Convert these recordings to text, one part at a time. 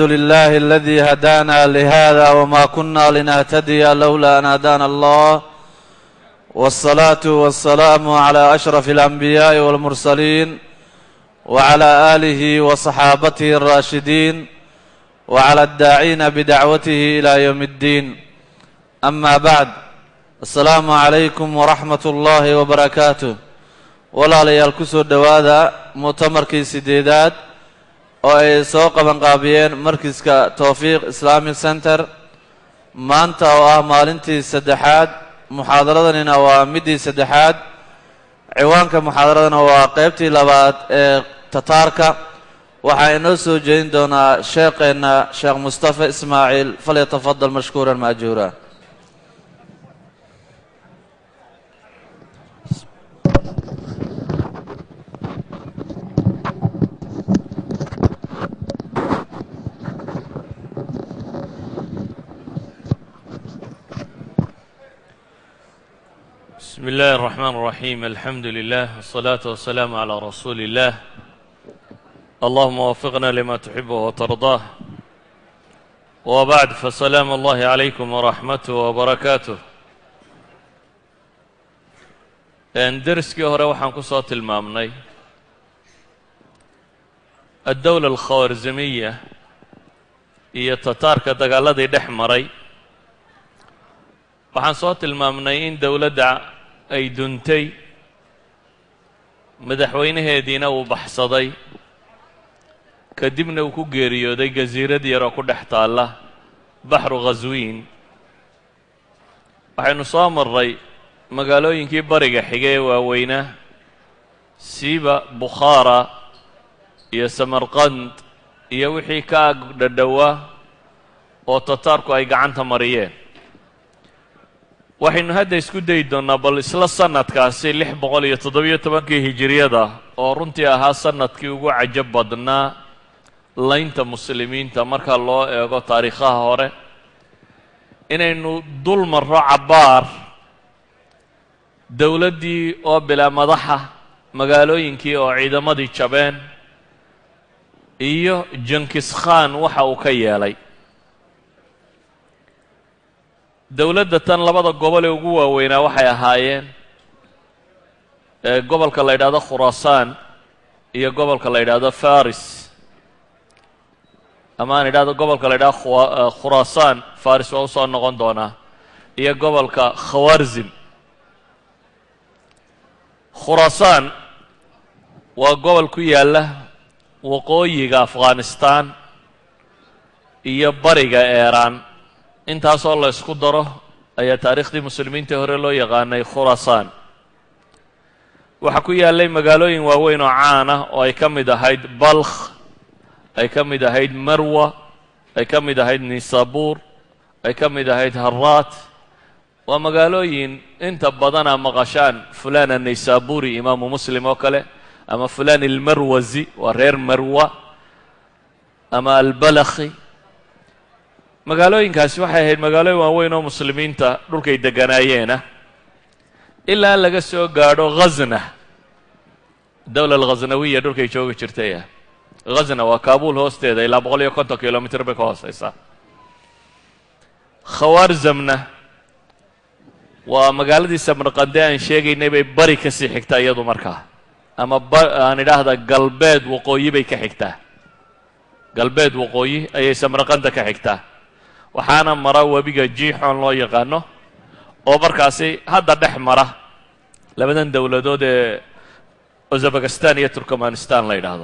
الحمد لله الذي هدانا لهذا وما كنا لنهتدي لولا أن هدانا الله والصلاة والسلام على أشرف الأنبياء والمرسلين وعلى آله وصحابته الراشدين وعلى الداعين بدعوته إلى يوم الدين أما بعد السلام عليكم ورحمة الله وبركاته walaalayaal ku soo dhowaada mu'tamarkii sideedaad oo ay soo qabanqaabiyeen markiska towfiiq islamic center maanta oo ah maalintii saddexaad muxaadaradanina waa middii saddexaad ciwaanka muxaadaradana waa qeybtii labaad ee tataarka waxaa inoo soo jeedin doonaa sheekheenna sheekh mustafa ismaaciil falyatafadal mashkuuran maajuura بسم الله الرحمن الرحيم الحمد لله والصلاة والسلام على رسول الله اللهم وفقنا لما تحبه وترضاه وبعد فسلام الله عليكم ورحمته وبركاته درسكii hore waxaan ku soo tilmaamnay الdowلة الkhawاrzimiya iyo tataarka dagaaladii dhex maray waxaan soo tilmaamnay in dowladda ay duntay madaxweynaheediina uu baxsaday kadibna uu ku geeriyooday gasiirad yar oo ku dhex taalla baxru khaswiin waxaynu soo marray magaalooyinkii bariga xige ee waaweynaa siiba bukhaara iyo samarqand iyo wixii ka ag dhadhowaa oo tataarku ay gacanta mariyeen waxaynu hadda isku dayi doonnaa bal isla sanadkaasi lix boqol iyo toddobiyo tobankii hijiriyada oo runtii ahaa sanadkii ugu cajab badnaa laynta muslimiinta marka loo eego taariikhaha hore inaynu dul marro cabbaar dowladdii oo bilaa madaxa magaalooyinkii oo ciidamadii jabeen iyo jankis khan waxa uu ka yeelay dowladda tan labada gobol ee ugu waaweynaa waxay ahaayeen gobolka la yidhaahdo khuraasaan iyo gobolka la yidhaahdo faris ama aan idhahdo gobolka la yidhahdo khuraasaan faris waa usoo noqon doonaa iyo gobolka khawarzim khuraasaan waa gobol ku yaalla waqooyiga afghanistan iyo bariga eeraan intaasoo la ysku daro ayaa taariikhdii muslimiinta hore loo yaqaanay khuraasaan waxaa ku yaallay magaalooyin waaweyn oo caan ah oo ay ka mid ahayd balkh ay ka mid ahayd marwa ay ka mid ahayd nisabuur ay ka mid ahayd haraat waa magaalooyin inta badana maqashaan fulan annaysaburi imaamu muslim oo kale ama fulan almarwazi waa reer marwa ama albalakhi magaalooyinkaasi waxay ahayd magaalooyin waaweyn oo muslimiinta dhulkay deganaayeena ilaa laga soo gaadho khazna dowla alkhaznawiya dhulkay joogi jirtay ah khazna waa kaabul hoosteeda ilaa boqol iyo konton kilomitr bay ka hooseysaa khawaarzamna waa magaaladii samarqande aan sheegaynay bay bari ka sii xigtaa iyadu markaa ama aan idhaahda galbeed waqooyi bay ka xigtaa galbeed waqooyi ayay samarqanda ka xigtaa waxaana mara webiga jiixoon loo yaqaano oo markaasi hadda dhex mara labadan dowladood ee uzabakistan iyo turkmanistan la yidhaahdo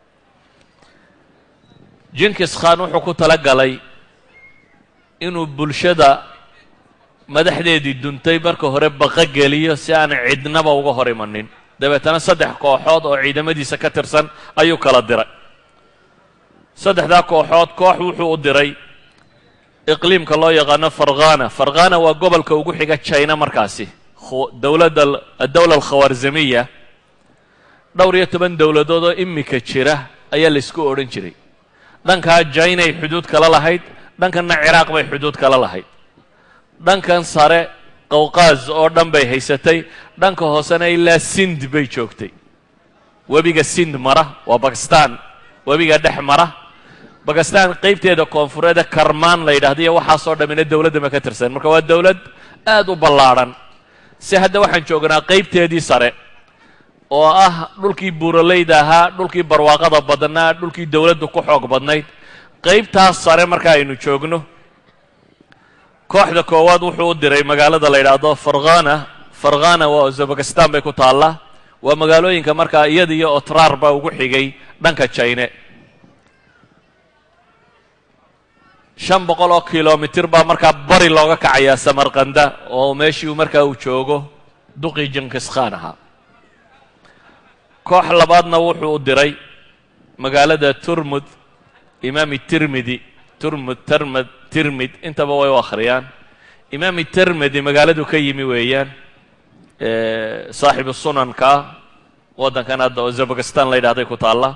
jinkis khan wuxuu ku tala galay inuu bulshada madaxdeedii duntay marka hore baqa geliyo si aan cidnaba uga hor imanin dabeetana saddex kooxood oo ciidamadiisa ka tirsan ayuu kala diray saddexdaa kooxood koox wuxuu u diray iqliimka loo yaqaano farkhana farkhana waa gobolka ugu xiga china markaasi dowladda addowla alkhawaarzamiya dhowr iyo toban dowladood oo imika jira ayaa laysku odhan jiray dhankaa jainay xuduud kala lahayd dhankanna ciraaq bay xuduud kala lahayd dhankan sare qawqaaz oo dhan bay haysatay dhanka hoosena ilaa sind bay joogtay webiga sind mara waa bakistan webiga dhex mara bakistan qaybteeda koonfureeda karmaan la yidhahda iyo waxaasoo dhammina dowladda ma ka tirsan marka waa dowlad aada u ballaadhan si hadda waxaan joognaa qaybteedii sare oo ah dhulkii buuralayda ahaa dhulkii barwaaqada badnaa dhulkii dowladdu ku xoog badnayd qaybtaas sare marka aynu joogno kooxda koowaad wuxuu u diray magaalada la yidhaahdo farkhana farkhana waa uzbekistan bay ku taallaa waa magaalooyinka markaa iyada iyo otrar baa ugu xigay dhanka jine shan boqol oo kilomitir baa markaa bari looga kacayaa samarkanda oo meeshii markaa uu joogo duqii jinkiskan ahaa koox labaadna wuxuu u diray magaalada turmud imaami tirmidi turmud termad tirmid intaba way u akhriyaan imaami termedi magaaladu ka yimi weeyaan saaxibu sunanka waddankan hadda uzbekistan la yidhahday ku taalla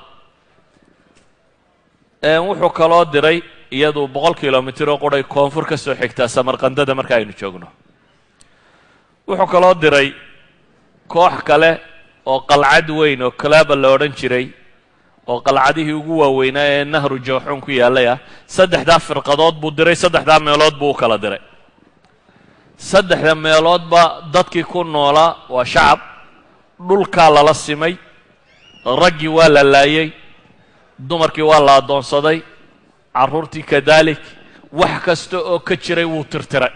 wuxuu kaloo diray iyadu boqol kilomitir oo quray koonfur ka soo xigtaa samarkandada marka aynu joogno wuxuu kaloo diray koox kale oo qalcad weyn oo kalaaba la odhan jiray oo qalcadihii ugu waaweynaa ee nahru jooxuun ku yaallay ah saddexdaa firqadood buu diray saddexdaa meelood buu u kala diray saddexda meeloodba dadkii ku noolaa waa shacab dhulkaa lala simay raggii waa la laayay dumarkii waa la addoonsaday carruurtii kadalik wax kasta oo ka jiray wuu tirtiray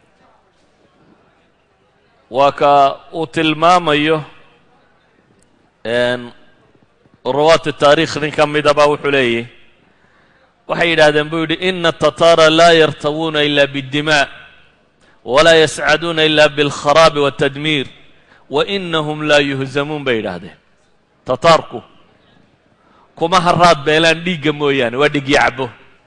waa ka uu tilmaamayo ruwaati taarikh nin ka midaba wuxuu leeyahy waxay yidhahdeen buu yidhi ina atataara laa yartawuuna ila biاddimaa walaa yascaduuna ila biاlkharaabi waاtadmiir wa inahum laa yuhzamuun bay yidhaahdeen tataarku kuma haraad beelaan dhiigga mooyaane waa dhigyo cabo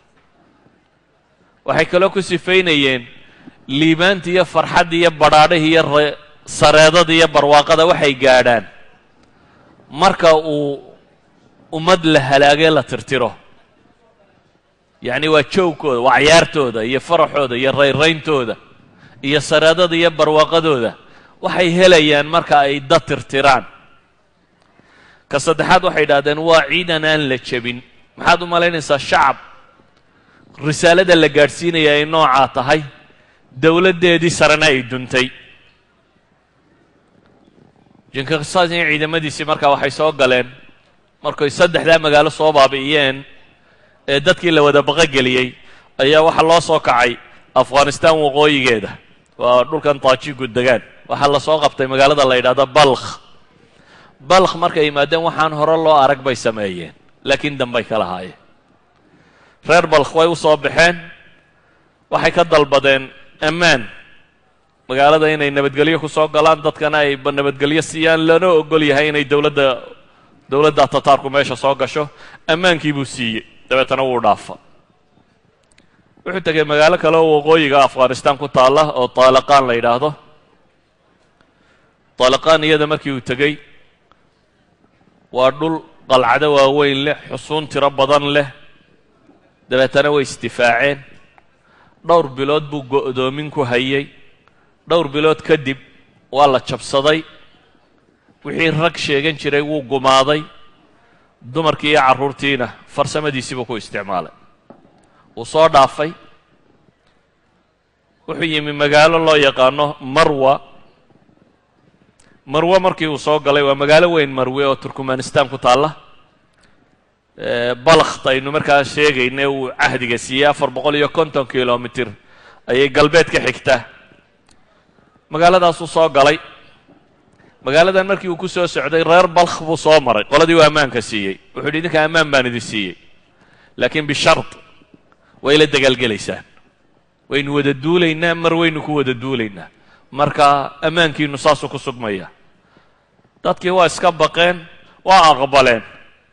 waxay kaloo ku sifaynayeen liibaanta iyo farxadda iyo badhaadhahi iyo sareedada iyo barwaaqada waxay gaadhaan marka uu ummad la halaagee la tirtiro yacni waa joogkooda waa cayaartooda iyo faraxooda iyo rayrayntooda iyo sareedada iyo barwaaqadooda waxay helayaan marka ay dad tirtiraan ka saddexaad waxay idhahdeen waa ciidan aan la jebin maxaad u malaynaysaa shacab risaalada la gaadhsiinaya ay noocaa tahay dowladdeedii sarena ay duntay jinkisas iyo ciidamadiisii markaa waxay soo galeen markay saddexdaa magaalo soo baabi'iyeen ee dadkii la wada baqogeliyey ayaa waxaa loo soo kacay afghanistan waqooyigeeda waa dhulkan taajigu degaan waxaa lasoo qabtay magaalada la yidhahdo balkh balkh markay yimaadeen waxaan hore loo arag bay sameeyeen laakiin dambay ka lahaayeen reer balkh way u soo baxeen waxay ka dalbadeen ammaan magaalada inay nabadgelyo ku soo galaan dadkana ay nabadgelyo siiyaan lana ogol yahay inay dowladda dowladda tataarku meesha soo gasho ammaankii buu siiyey dabeetana wuu dhaafa wuxuu tegay magaalo kale oo waqooyiga afghanistan ku taalla oo taalaqaan la yidhaahdo taalaqaan iyada markii uu tegey waa dhul qalcado waaweyn leh xusuun tiro badan leh dabeetana way isdifaaceen dhowr bilood buu go'doomin ku hayay dhowr bilood kadib waa la jabsaday wixii rag sheegan jiray wuu gumaaday dumarkii iyo carruurtiina farsamadiisiibuu ku isticmaalay wuu soo dhaafay wuxuu yimi magaalo loo yaqaano marwa marwe markii uu soo galay waa magaalo weyn marwe oo turkmanistan ku taalla balakht aynu markaa sheegayna uu cahdiga siiyey afar boqol iyo konton kilomitir ayay galbeed ka xigtaa magaaladaasuu soo galay magaaladan markii uu ku soo socday reer balkh buu soo maray qoladii uu ammaanka siiyey wuxuu yidhi idinka ammaan baan idin siiyey laakiin bishard way la dagaalgelaysaan waynu wada duulaynaa mar waynu ku wada duulaynaa marka ammaankiinu saasuu ku sugmaya dadkii waa iska baqeen waa aqbaleen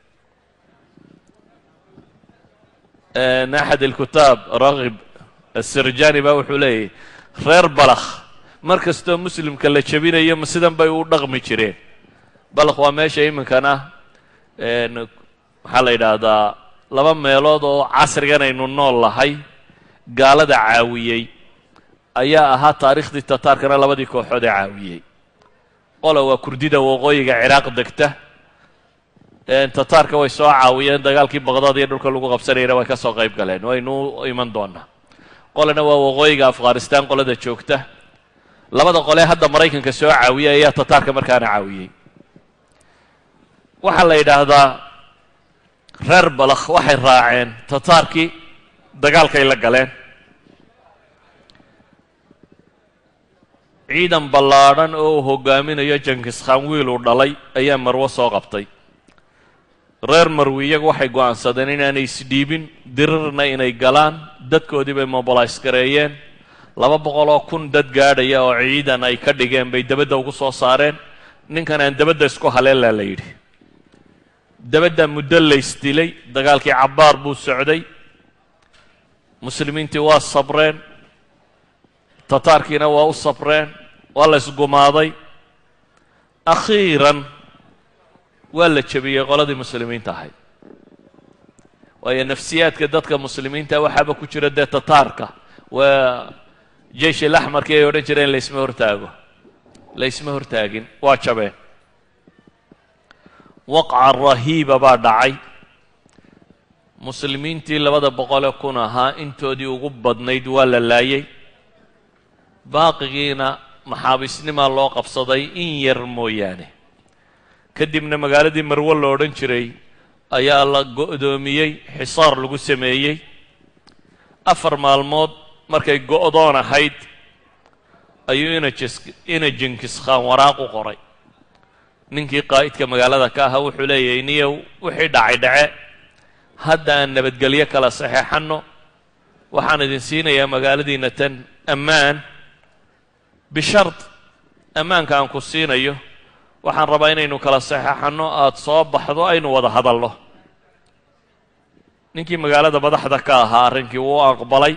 axad alkutaab raghib asirjani baa wuxuu leeyahy reer balakh mar kastoo muslimka la jebinayo ma sidan bay u dhaqmi jireen balakh waa meesha iminkana maxaa la yidhaahdaa laba meelood oo casrigan aynu nool lahay gaalada caawiyey ayaa ahaa taariikhdii tataarkana labadii kooxood ee caawiyey qola waa kurdida waqooyiga ciraaq degta tataarka way soo caawiyeen dagaalkii baqdaad iyo dhulka lagu qabsanayana way ka soo qayb galeen waynu iman doonaa qolena waa waqooyiga afghanistan qolada joogta labada qolee hadda maraykanka soo caawiyay ayaa tataarka markaana caawiyey waxaa la yidhaahdaa reer balakh waxay raaceen tataarkii dagaalkay la galeen ciidan ballaadhan oo uu hogaaminayo jankis khan wiil uu dhalay ayaa marwo soo qabtay reer marwi iyagu waxay go'aansadeen inaanay isdhiibin dirirna inay galaan dadkoodii bay mobilays gareeyeen laba boqol oo kun dad gaadhaya oo ciidan ay ka dhigeen bay dabadda ugu soo saareen ninkan aan dabadda isku haleelaa la yidhi dabadda muddo laysdilay dagaalkii cabbaar buu socday muslimiintii waa sabreen tataarkiina waa u sabreen waa la isgumaaday akhiiran waa la jebiyey qoladii muslimiinta ahayd waayo nafsiyaadka dadka muslimiinta waxaaba ku jira dee tataarka waa jeish ilaxmarkii ay odhan jireen laysma hortaago laysma hortaagin waa jabeen waqca rahiiba baa dhacay muslimiintii labada boqole kun ahaa intoodii ugu badnayd waa la laayay baaqigiina maxaabiisnimaa loo qabsaday in yar mooyaane kadibna magaaladii marwo la odhan jiray ayaa la go'doomiyey xisaar lagu sameeyey afar maalmood markay go'doon ahayd ayuu ina jinkis khaan waraaq u qoray ninkii qaa'idka magaalada ka ahaa wuxuu leeyahay niyow wixii dhacay dhace hadda aan nabadgelyo kala saxeexanno waxaan idin siinayaa magaaladiina tan ammaan bishard ammaanka aan ku siinayo waxaan rabaa inaynu kala saxeexanno aada soo baxdo aynu wada hadalno ninkii magaalada madaxda ka ahaa arrinkii wuu aqbalay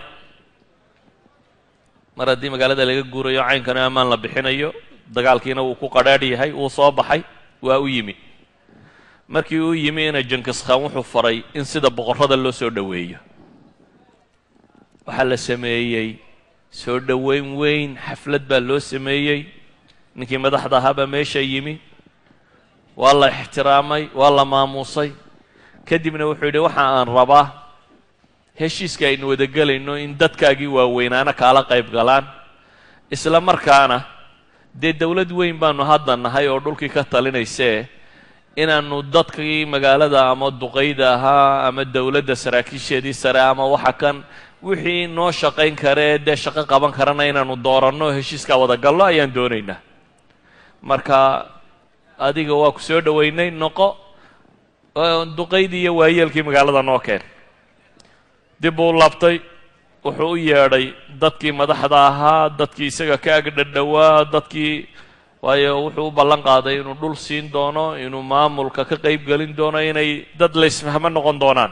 mar haddii magaalada laga guurayo caynkana ammaan la bixinayo dagaalkiina wuu ku qadhaadh yahay wuu soo baxay waa u yimi markii uu yimi ina jankis khaan wuxuu faray in sida boqorrada loo soo dhoweeyo waxaa la sameeyey soo dhoweyn weyn xaflad baa loo sameeyey ninkii madaxda ahaabaa meesha yimi waa la ixtiraamay waa la maamuusay kadibna wuxuu yidhi waxa aan rabaa heshiiska aynu wada gelayno in dadkaagii waaweynaana kaala qayb galaan isla markaana dee dowlad weyn baanu hadda nahay oo dhulkii ka talinaysee inaannu dadkii magaalada ama duqayda ahaa ama dowladda saraakiisheedii sare ama waxa kan wixii noo shaqayn karee dee shaqo qaban karana inaannu dooranno heshiiskaa wada gallo ayaan doonaynaa marka adiga waa ku soo dhoweynay noqo duqaydii iyo waayeelkii magaalada noo keen dib uu labtay wuxuu u yeedhay dadkii madaxda ahaa dadkii isaga ka ag dhadhowaa dadkii waayo wuxuu u ballan qaaday inuu dhul siin doono inuu maamulka ka qayb gelin doono inay dad laysfahmo noqon doonaan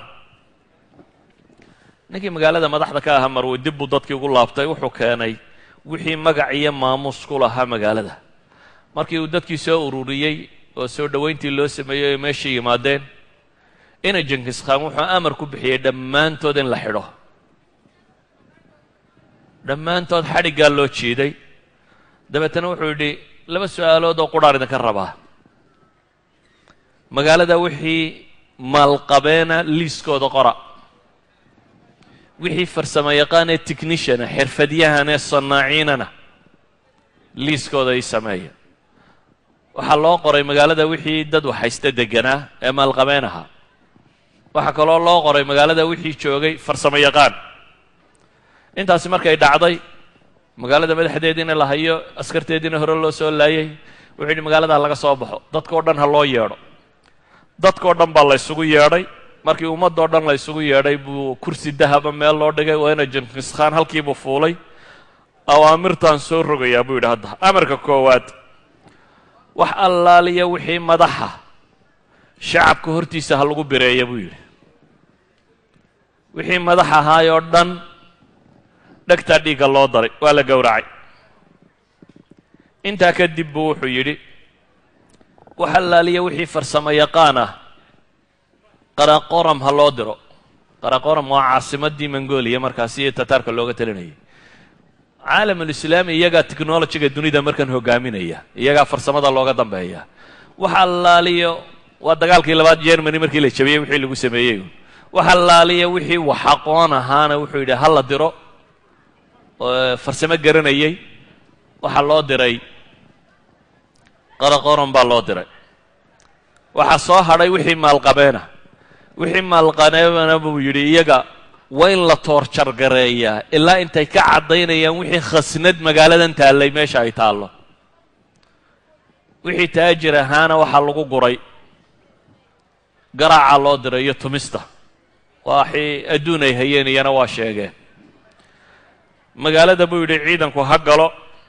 ninkii magaalada madaxda ka ahaa marwe dib buu dadkii ugu laabtay wuxuu keenay wixii magac iyo maamuus ku lahaa magaalada markii uu dadkii soo ururiyey oo soo dhoweyntii loo sameeyey oo meesha yimaadeen ina jankis khaan wuxuu amar ku bixiyey dhammaantood in la xidho dhammaantood xadhiggaa loo jiiday dabeetana wuxuu yidhi laba su-aalood oo qudhaan idinka rabaa magaalada wixii maalqabeena liiskooda qora wixii farsamo yaqaanee techniciana xirfadyahanee sanaaciinana liiskooda ii sameeya waxaa loo qoray magaalada wixii dad waxhaysta deganaa ee maalqabeen ahaa waxaa kaloo loo qoray magaalada wixii joogay farsamo yaqaan intaasi markay dhacday magaalada madaxdeediina la hayo askarteediina hore loo soo laayay wuxuu yidhi magaalada laga soo baxo dadkao dhan ha loo yeedho dadkao dhan baa la ysugu yeedhay markii ummadoo dhan la ysugu yeedhay buu kursi dahaba meel loo dhigay waana jankis khaan halkiibuu fuulay awaamirtaan soo rogayaa buu yidhi hadda amarka koowaad wax allaaliya wixii madaxa shacabka hortiisa ha lagu bireeya buu yidhi wixii madax ahaayoo dhan dhegtaa dhiigga loo daray waa la gowracay intaa kadib buu wuxuu yidhi wax allaaliya wixii farsamo yaqaan ah qaraqoram ha loo diro qaraqoram waa caasimadii mongolia markaasi iyo tataarka looga talinayay caalamulislaami iyagaa technologiga dunida markan hogaaminaya iyagaa farsamada looga dambeeya wax allaaliyo waa dagaalkii labaad germany markii la jabiyey wixii lagu sameeyey waxa laaliya wixii wax aqoon ahaana wuxuu yidhi ha la diro farsamo garanayay waxaa loo diray qaraqoron baa loo diray waxaa soo hadhay wixii maalqabeena wixii maalqabeena buu yidhi iyaga waa in la toorjargareeyaa ilaa intay ka caddaynayaan wixii khasnad magaaladan taallay meesha ay taallo wixii taajir ahaana waxaa lagu guray garaaca loo diray iyo tumista waxii adduun ay hayeen iyana waa sheegeen magaalada buu yidhi ciidanku ha galo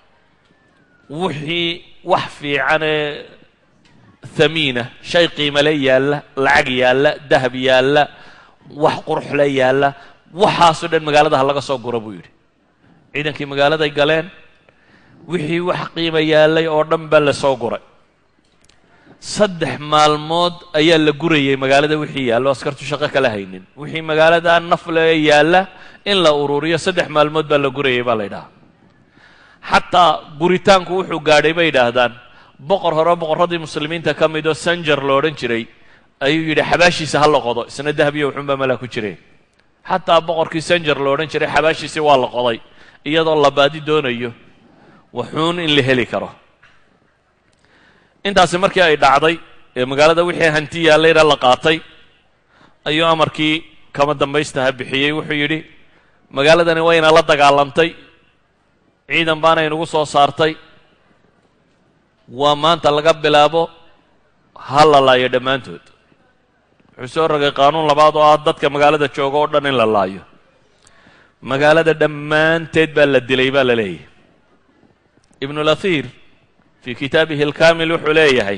wixii wax fiicanee hamiina shay qiimale yaalla lacag yaalla dahab yaalla wax quruxle yaalla waxaasoo dhan magaalada ha laga soo guro buu yidhi ciidankii magaaladay galeen wixii wax qiima yaallay oo dhan baa la soo guray saddex maalmood ayaa la gurayay magaalada wixii yaallo askartu shaqo kala haynin wixii magaalada nafle yaalla in la ururiyo saddex maalmood baa la gurayay baa la ydhahaa xataa guritaanku wuxuu gaadhay bay yidhaahdaan boqor hore boqorradii muslimiinta ka mid oo sanjar lo odhan jiray ayuu yidhi xabaashiisa ha la qodo isna dahabiyo wuxuunbaa malaa ku jireen xataa boqorkii sanjar lo odhan jiray xabaashiisii waa la qoday iyadoo la baadi doonayo waxuun in la heli karo intaasi markii ay dhacday ee magaalada wixii hanti yaallayna la qaatay ayuu amarkii kama dambaystaha bixiyey wuxuu yidhi magaaladani wayna la dagaalantay ciidan baana inugu soo saartay waa maanta laga bilaabo ha la laayo dhammaantood wuxuu soo rogay qaanuun labaad oo ah dadka magaalada jooga oo dhan in la laayo magaalada dhammaanteed baa la dilay baa la leeyahay ibnulahir fii kitaabihi alkamil wuxuu leeyahay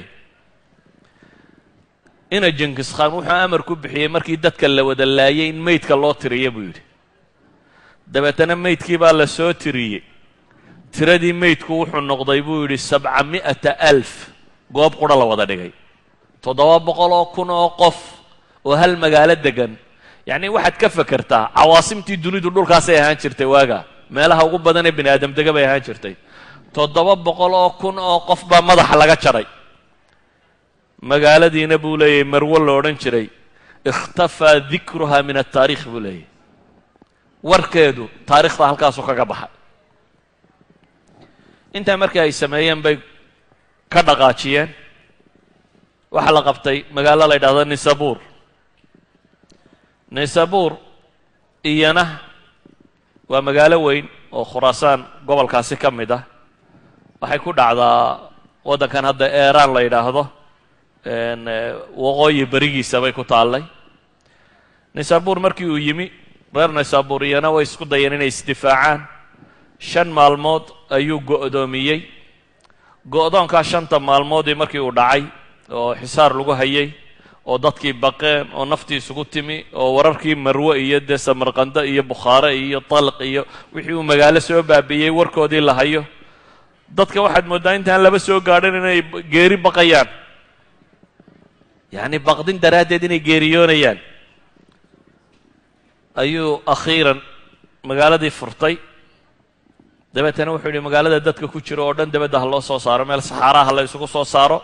ina jenkis khan wuxuu amar ku bixiyey markii dadka la wada laayay in meydka loo tiriya buu yidhi dabeetana meydkii baa la soo tiriyey tiradii meydku wuxuu noqday buu yidhi sabca mi'ata alf goob qura la wada dhigay toddoba boqol oo kun oo qof oo hal magaalo degan yacni waxaad ka fekertaa cawaasimtii dunidu dhulkaasay ahaan jirtay waaga meelaha ugu badan ee bini aadam dega bay ahaan jirtay toddoba boqol oo kun oo qof baa madaxa laga jaray magaaladiina buu leeyahay marwo lo odhan jiray ikhtafaa dikruha min ataariikh buu leeyahay warkeedu taarikhda halkaasuu kaga baxay intaa markii ay sameeyeen bay ka dhaqaajiyeen waxaa la qabtay magaalo la ydhahdo nisabuur nisabuur iyana waa magaalo weyn oo khuraasaan gobolkaasi ka mid ah waxay ku dhacdaa waddankan hadda eeraan la yidhaahdo waqooyi berigiisa bay ku taallay nisabuur markii uu yimi reer nisabuur iyana way isku dayeen inay isdifaacaan shan maalmood ayuu go'doomiyey go'doonkaa shanta maalmoodii markii uu dhacay oo xisaar lagu hayay oo dadkii baqeen oo naftii isugu timi oo wararkii marwe iyo dee samarqando iyo bukhaare iyo talq iyo wixii uu magaalo soo baabi'iyey warkoodii la hayo dadka waxaad mooddaa intaan laba soo gaadhin inay geeri baqayaan yacni baqdin daraaddeed inay geeriyoonayaan ayuu akhiiran magaaladii furtay dabeetana wuxuu yidhi magaalada dadka ku jiro oo dhan dabadda ha loo soo saaro meel saxaaraha la isugu soo saaro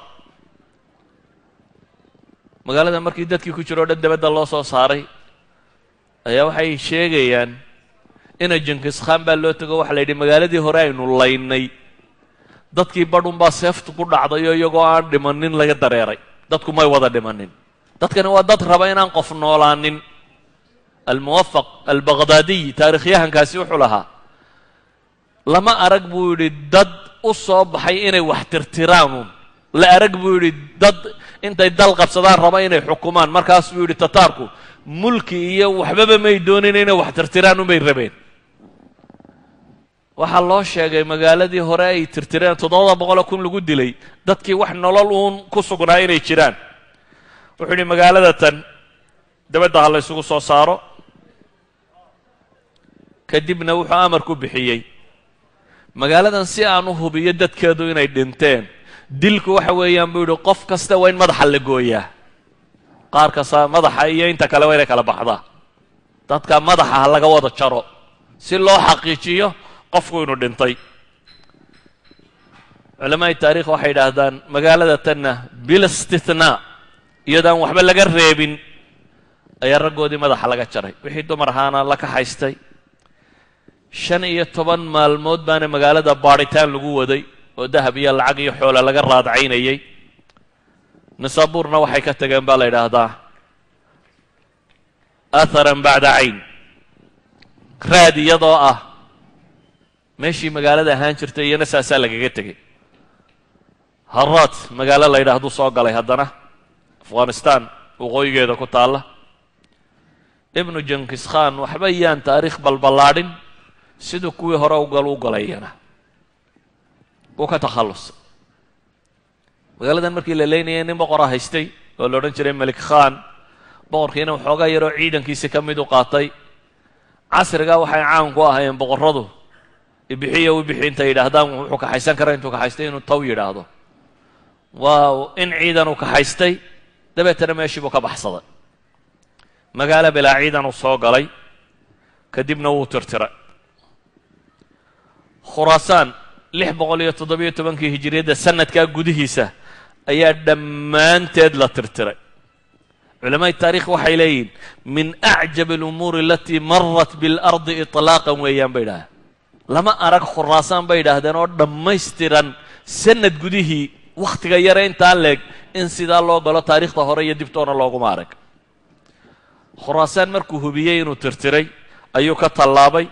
magaalada markii dadkii ku jiro o dhan dabadda loo soo saaray ayaa waxay sheegayaan ina jenkis khan baa loo tego waxa la yidhi magaaladii hore aynu laynay dadkii badhunbaa seeftu ku dhacdayo iyagoo aan dhimanin laga dareeray dadku may wada dhimanin dadkani waa dad raba inaan qof noolaanin almuwafaq albaqhdaadiy taarikhyahankaasi wuxuu lahaa lama arag buu yidhi dad u soo baxay inay wax tirtiraanuun la arag buu yidhi dad intay dal qabsadaan raba inay xukumaan markaas buu yidhi tataarku mulki iyo waxbaba may doonin inay wax tirtiraan unbay rabeen waxaa loo sheegay magaaladii hore ay tirtireen toddobada boqoloo kun lagu dilay dadkii wax nolol uun ku sugnaa inay jiraan wuxuu yidhi magaalada tan dabadda ha la ysugu soo saaro kadibna wuxuu amar ku bixiyey magaaladan si aan u hubiyo dadkeedu inay dhinteen dilku waxa weeyaan buu yidhi qof kasta waa in madaxa la gooyaa qaar kasta madaxa iyo inta kale waa inay kala baxdaa dadka madaxa ha laga wada jaro si loo xaqiijiyo qofku inuu dhintay culamaa'i taarikh waxay yidhaahdaan magaalada tanna bil istithnaa iyadoo aan waxba laga reebin ayaa raggoodii madaxa laga jaray wixii dumar ahaana la kaxaystay shan iyo toban maalmood baana magaalada baadhitaan lagu waday oo dahab iyo lacag iyo xoola laga raadcaynayay nisaabuurna waxay ka tageen baa la yidhaahdaa atharan bacda cayn raad iyadoo ah meeshii magaalada ahaan jirtay iyana saasaa lagaga tegay haraad magaalo la yidhaahduu soo galay haddana afghanistan waqooyigeeda ku taalla ibnu jankis khan waxba yaan taariikh balballaadhin siduu kuwii hore ugal u galayana wuu ka takhallusay magaaladan markii la leynayay nin boqora haystay oo la odhan jiray melik khan boqorkiina waxoogaa yaroo ciidankiisi ka mid u qaatay casrigaa waxay caan ku ahaayeen boqorradu ibixiyo u bixi intay yidhaahdaan wuxuu kaxaysan kara intuu kaxaystay inuu taw yidhaahdo waa in ciidan uu kaxaystay dabeetana meeshii buu ka baxsaday magaalo bilaa ciidan uu soo galay kadibna wuu tirtiray khuraasaan lix boqol iyo toddobiyo tobankii hijiriyadda sanadkaa gudihiisa ayaa dhammaanteed la tirtiray culamaa'i taarikh waxay leeyihin min acjab alumuuri alatii marat biاlardi iطlaaqan weeyaan bay idhahdeen lama arag khuraasaan bay idhaahdeen oo dhammaystiran sanad gudihii wakhtiga yare intaa leeg in sidaa loo galo taariikhda hore iyo dibtoona looguma arag khuraasaan markuu hubiyey inuu tirtiray ayuu ka tallaabay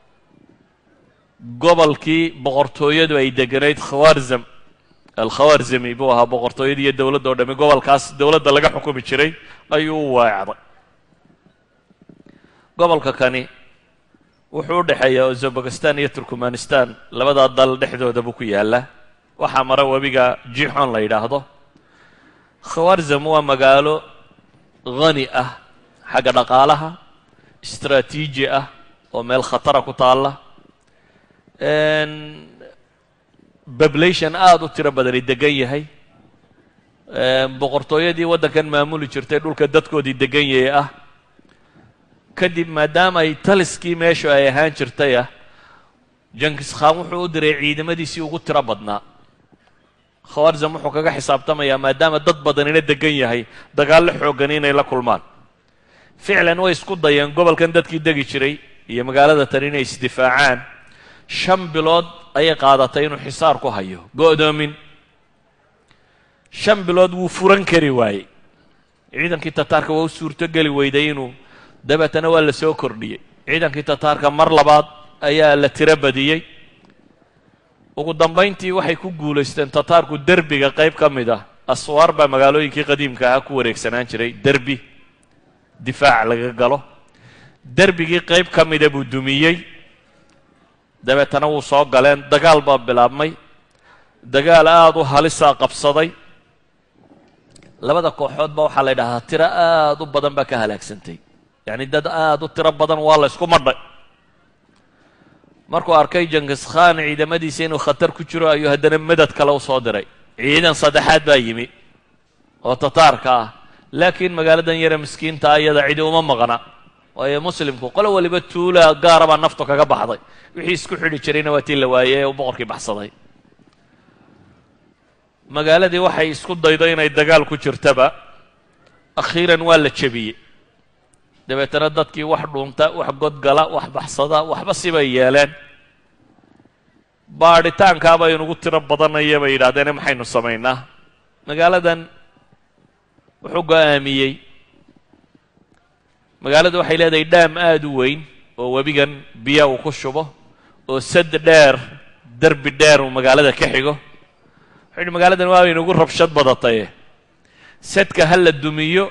gobolkii boqortooyadu ay deganayd khawarzam alkhawarzami buu ahaa boqortooyada iyo dowladda o dhami gobolkaas dowladda laga xukumi jiray ayuu u weecday gobolka kani wuxuu u dhexeeyaa uzbekistan iyo turkmanistan labadaa dal dhexdooda buu ku yaallaa waxaa mara webiga jixon la yidhaahdo khawarzam waa magaalo hani ah xagga dhaqaalaha istraatiiji ah oo meel khatara ku taalla bablation aada u tiro badani degan yahay boqortooyadii waddankan maamuli jirtay dhulka dadkoodii degan yahay ah kadib maadaama ay taliskii meeshu ay ahaan jirtay ah jankis khan wuxuu u diray ciidamadiisii ugu tiro badnaa khawarzam wuxuu kaga xisaabtamayaa maadaama dad badanina degan yahay dagaallo xoogani inay la kulmaan ficlan way isku dayeen gobolkan dadkii degi jiray iyo magaalada tan inay isdifaacaan shan bilood ayay qaadatay inuu xisaar ku hayo go'doomin shan bilood wuu furan kari waayey ciidankii tataarka waa u suurto geli weyday inuu dabeetana waa la soo kordhiyey ciidankii tataarka mar labaad ayaa la tiro badiyey ugu dambayntii waxay ku guulaysteen tataarku derbiga qayb ka mid ah aswaar baa magaalooyinkii qadiimka ahaa ku wareegsanaan jiray derbi difaac laga galo derbigii qayb ka mida buu dumiyey dabeetana wuu soo galeen dagaal baa bilaabmay dagaal aada u halisaa qabsaday labada kooxoodba waxaa la ydhahaa tiro aada u badan baa ka halaagsantay yacni dad aada u tiro badan waa la ysku madhay markuu arkay jankis khan ciidamadiisa inuu khatar ku jiro ayuu haddana madad kale u soo diray ciidan saddexaad baa yimi oo tataarka ah laakiin magaaladan yare miskiinta iyada cidi uma maqna waayo muslimku qolo waliba tuula gaara baa naftu kaga baxday wixii isku xidhi jirayna waa tii la waayey ee uu boqorkii baxsaday magaaladii waxay isku daydo inay dagaal ku jirtaba akhiiran waa la jebiyey dabeetana dadkii wax dhuunta wax godgala wax baxsada waxba sibay yeeleen baadhitaankaaba inugu tiro badanaya bay yidhahdeene maxaynu samaynaa magaaladan wuxuu go-aamiyey magaaladu waxay leedahay dhaam aada u weyn oo webigan biya uu ku shubo oo sad dheer derbi dheer uu magaalada ka xigo wuxuu yidhi magaaladan waa inugu rabshad badataye sadka ha la dumiyo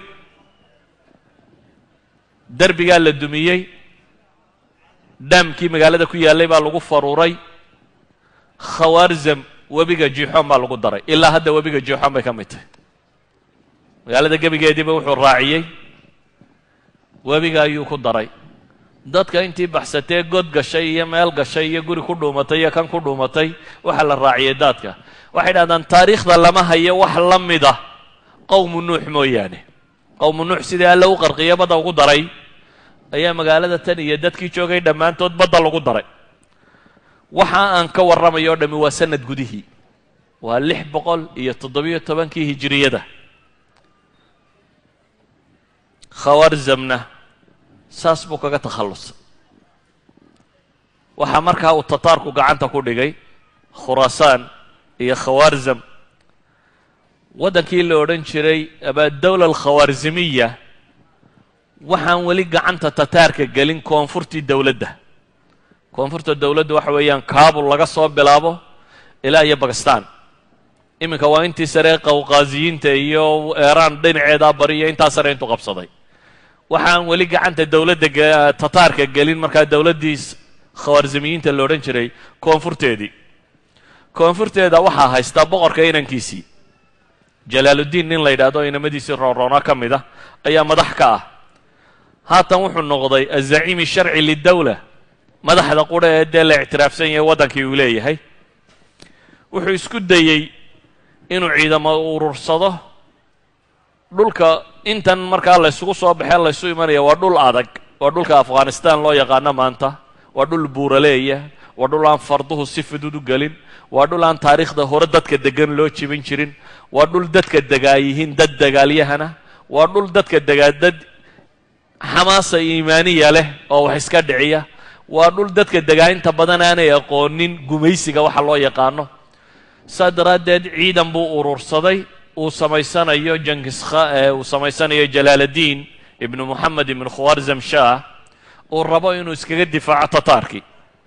derbigaa la dumiyey dhaamkii magaalada ku yaallay baa lagu faruuray khawarzam webiga jixoon baa lagu daray ilaa hadda webiga jixoon bay ka mid tahay magaalada gebigeediiba wuxuu raaciyey webiga ayuu ku daray dadka intii baxsatee god gashay iyo meel gashay iyo guri ku dhuumatay iyo kan ku dhuumatay waxaa la raaciyey daadka waxay dhahdaan taariikhda lama hayo wax la mid ah qowmu nuux mooyaane qowmu nuux sidii alle u qarqiyo badda ugu daray ayaa magaalada tan iyo dadkii joogay dhammaantood badda lagu daray waxa aan ka warramayo o dhammi waa sanad gudihii waa lix boqol iyo toddobiyo tobankii hijiriyada khawarzamna saas buu kaga takhallusay waxaa markaa uu tataarku gacanta ku dhigay khuraasaan iyo khawaarzam waddankii la odhan jiray abaadawla alkhawaarzimiya waxaan weli gacanta tataarka gelin koonfurtii dowladda koonfurta dowladda waxa weeyaan kaabul laga soo bilaabo ilaa iyo bakistan iminka waa intii sare qawqaaziyiinta iyo eeraan dhinaceedaa bari iyo intaa sare intuu qabsaday waxaan weli gacanta dowladda tataarka gelin markaa dowladdii khawaarzimiyiinta la odhan jiray koonfurteedii koonfurteeda waxaa haystaa boqorka inankiisii jalaaluddiin nin la yidhahdo inamadiisii roonroona ka mid ah ayaa madax ka ah haatan wuxuu noqday azaciimi sharci lidawla madaxda qura ee dee la ictiraafsan yahay waddankii uu leeyahay wuxuu isku dayey inuu ciidamo urursado dhulka intan markaa laysugu soo baxee laysu imanaya waa dhul adag waa dhulka afghanistan loo yaqaano maanta waa dhul buuraleeya waa dhul aan farduhu si fudud u gelin waa dhul aan taariikhda hore dadka degan loo jibin jirin waa dhul dadka degaa yihiin dad dagaalyahana waa dhul dadka degaa dad xamaasa iimaaniya leh oo wax iska dhiciya waa dhul dadka degaa inta badan aanay aqoonin gumaysiga waxa loo yaqaano saa daraaddeed ciidan buu urursaday uu samaysanayo jankiskha uu samaysanayo jalaaladiin ibnu moxamed ibnu khawarzam shah uu rabo inuu iskaga difaaco tataarkii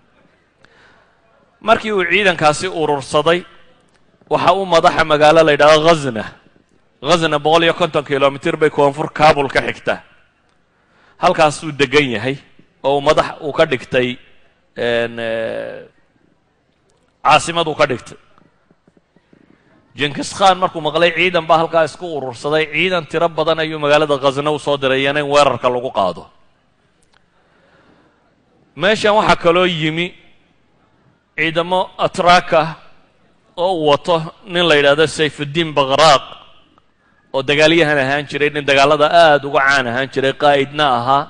markii uu ciidankaasi urursaday waxa uu madaxa magaalo la yidhahdo ghazna ghazna boqol iyo konton kilomitr bay koonfur kabul ka xigtaa halkaasuu degan yahay oo uu madax uu ka dhigtay caasimad uu ka dhigtay jenkis khan markuu maqlay ciidan baa halkaa isku urursaday ciidan tiro badan ayuu magaalada khasna u soo diray iyana in weerarka lagu qaado meeshan waxaa kaloo yimi ciidamo atraka oo uu wato nin la yidhahdo sayfuddiin bakhraaq oo dagaalyahan ahaan jiray nin dagaalada aada uga caan ahaan jiray qaa'idna ahaa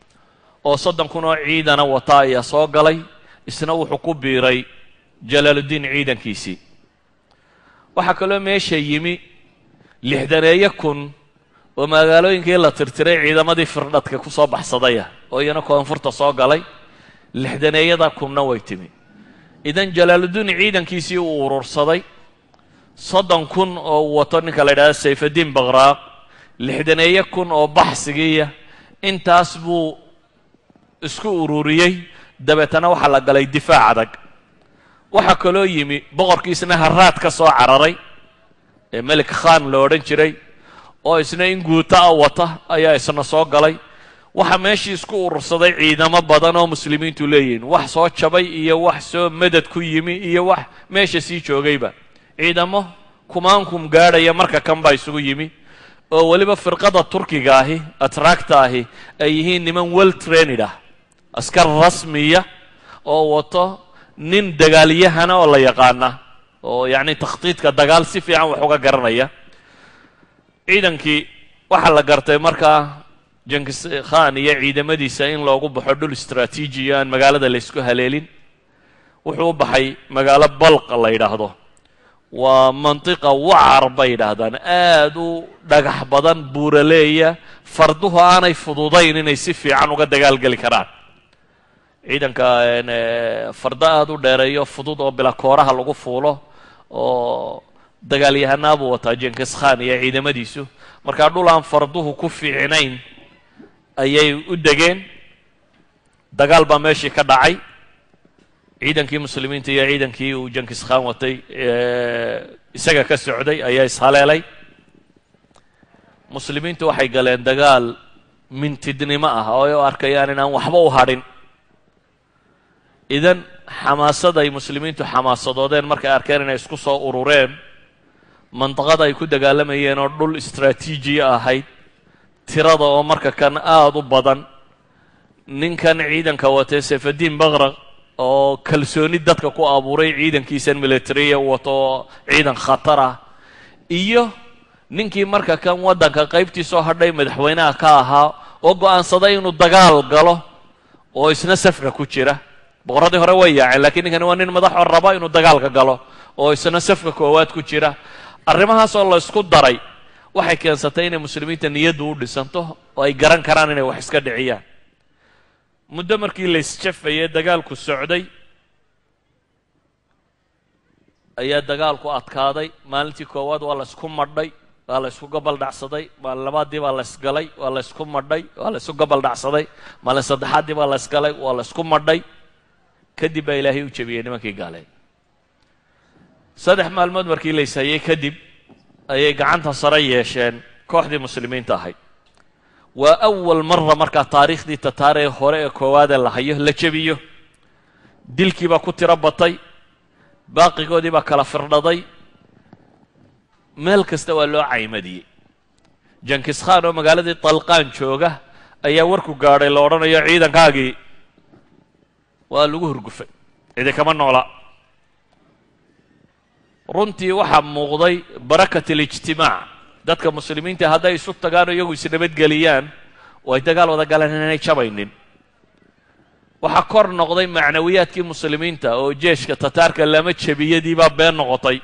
oo soddon kun oo ciidana wata ayaa soo galay isna wuxuu ku biiray jalaaluddiin ciidankiisii waxaa kaloo meesha yimi lixdaneeyo kun oo magaalooyinkii la tirtiray ciidamadii firdhadka ku soo baxsadaya oo iyana koonfurta soo galay lixdaneeyada kunna way timi idan jalaaluddiin ciidankiisii uu urursaday soddon kun oo uu wato ninka la yidhahdo sayfaddiin bakhraaq lixdaneeyo kun oo baxsigiiya intaas buu isku ururiyey dabeetana waxaa la galay difaac adag waxaa kaloo yimi boqorkiisna haraad ka soo cararay ee melik khan la odhan jiray oo isna in guuto a wata ayaa isna soo galay waxaa meeshii isku urursaday ciidamo badan oo muslimiintu leeyihiin wax soo jabay iyo wax soo madad ku yimi iyo wax meesha sii joogayba ciidamo kumaankum gaadhaya marka kan baa isugu yimi oo weliba firqada turkiga ahi atracta ahi ay yihiin niman well trained ah askar rasmiya oo wato nin dagaalyahana oo la yaqaana oo yacni takhtiidka dagaal si fiican wax uga garanaya ciidankii waxaa la gartay markaa jenkis khan iyo ciidamadiisa in loogu baxo dhul istraatiijiya aan magaalada laysku haleelin wuxuu u baxay magaalo balqa la yidhaahdo waa mantiqa wacar bay yidhaahdaan aad u dhagax badan buuraleeya farduhu aanay fududayn inay si fiican uga dagaalgeli karaan ciidanka fardo aada u dheereeyo fudud oo bila kooraha lagu fuulo oo dagaalyahanaabuu wataa jenkis khan iyo ciidamadiisu markaa dhul aan farduhu ku fiicnayn ayay u degeen dagaal baa meeshii ka dhacay ciidankii muslimiinta iyo ciidankii uu jenkis khan watay isaga ka socday ayaa ishaleelay muslimiintu waxay galeen dagaal mintidnimo ah oo ay u arkayaan inaan waxba u hadhin idan xamaasada ay muslimiintu xamaasadoodeen markay arkeen inay isku soo urureen mandaqada ay ku dagaalamayeen oo dhul istraatiijiya ahayd tirada oo marka kan aada u badan ninkan ciidanka watee sayfaddiin bakraq oo kalsooni dadka ku abuuray ciidankiisan militariya wato oo ciidan khatar ah iyo ninkii marka kan waddanka qaybtii soo hadhay madaxweynaha ka ahaa oo go'aansaday inuu dagaal galo oo isna safka ku jira boqorradii hore way yaaceen lakiin ninkani waa nin madaxoo raba inuu dagaalka galo oo isna safka koowaad ku jira arrimahaasoo la ysku daray waxay keensatay inay muslimiinta niyaddu u dhisanto oo ay garan karaan inay wax iska dhiciyaan muddo markii la isjafayay dagaalku socday ayaa dagaalku adkaaday maalintii koowaad waa la ysku madhay waa la ysku gobol dhacsaday maalin labaadii baa la ysgalay waa la ysku madhay waa la ysku gobol dhacsaday maalin saddexaaddii baa la ysgalay waa la ysku madhay kadib baa ilaahay u jebiyey nimankii gaaleen saddex maalmood markii la ishayay kadib ayay gacanta sare yeesheen kooxdii muslimiinta ahayd waa awal mara markaa taariikhdii tataaree hore ee koowaadee la hayo la jebiyo dilkii baa ku tiro batay baaqigoodii baa kala firdhaday meel kasta waa loo caymadiyey jankis khan oo magaaladii talqaan jooga ayaa warku gaadhay la odhanayo ciidankaagii waa lagu hurgufay cidi kama noola runtii waxaa muuqday barakat alijtimaac dadka muslimiinta hadday isu tagaan oo iyagu isnabadgeliyaan oo ay dagaal wada galaan inaanay jabaynin waxaa kor noqday macnawiyaadkii muslimiinta oo jeeshka tataarka lama jebiyadii baa been noqotay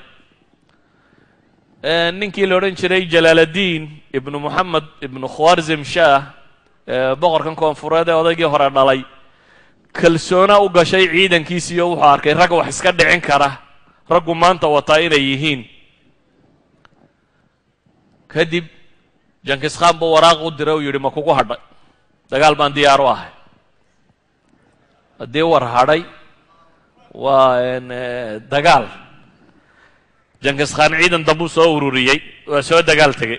ninkii la odhan jiray jalaaladiin ibnu moxamed ibnu khwarzim shah boqorkan koonfureed ee odaygii hore dhalay kalsoona u gashay ciidankiisiiyo wuxuu arkay rag wax iska dhicin kara raggu maanta wataa inay yihiin kadib jankis khan buu waraaq u diray uu yidhi ma kugu hadhay dagaal baan diyaar u ahay haddii war hadhay waa dagaal jankis khan ciidan dambuu soo ururiyey waa soo dagaal tegey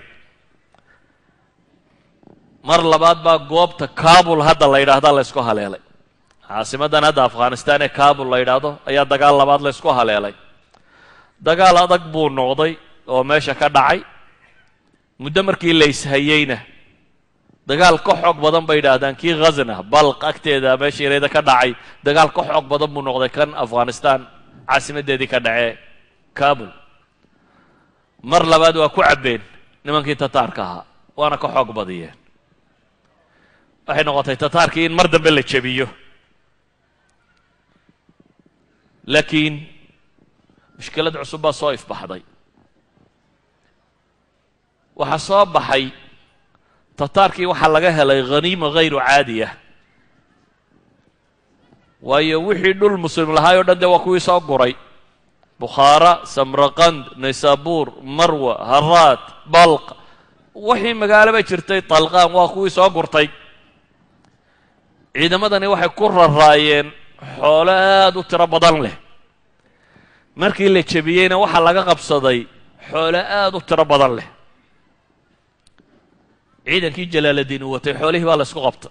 mar labaad baa goobta kabul hadda la yidhaahda la ysku haleelay caasimadan hadda afghanistan ee kabul la yidhaahdo ayaa dagaal labaad la ysku haleelay dagaal adag buu noqday oo meesha ka dhacay muddo markii la ishayeyna dagaal ka xoog badan bay yidhaahdaan kii khazna balq agteeda meesha yareeda ka dhacay dagaal ka xoog badan buu noqday kan afghanistan caasimadeedii ka dhacee kabul mar labaad waa ku cabbeen nimankii tataarka ahaa waana ka xoog badiyeen waxay noqotay tataarkii in mar dambe la jebiyo laakiin mushkilad cusub baa soo ifbaxday waxaa soo baxay tataarkii waxaa laga helay khaniima hayru caadiya waayo wixii dhul muslim lahaay o dhan dee waa kuwii soo guray bukhaara samraqand naysaabuur marwa haraad balq wixii magaaloba jirtay talqaan waa kuwii soo gurtay ciidamadani waxay ku raraayeen xoolo aada u tiro badan leh markii la jebiyeyna waxaa laga qabsaday xoolo aada u tiro badan leh ciidankii jalaaladiin uu watay xoolihii baa la ysku qabta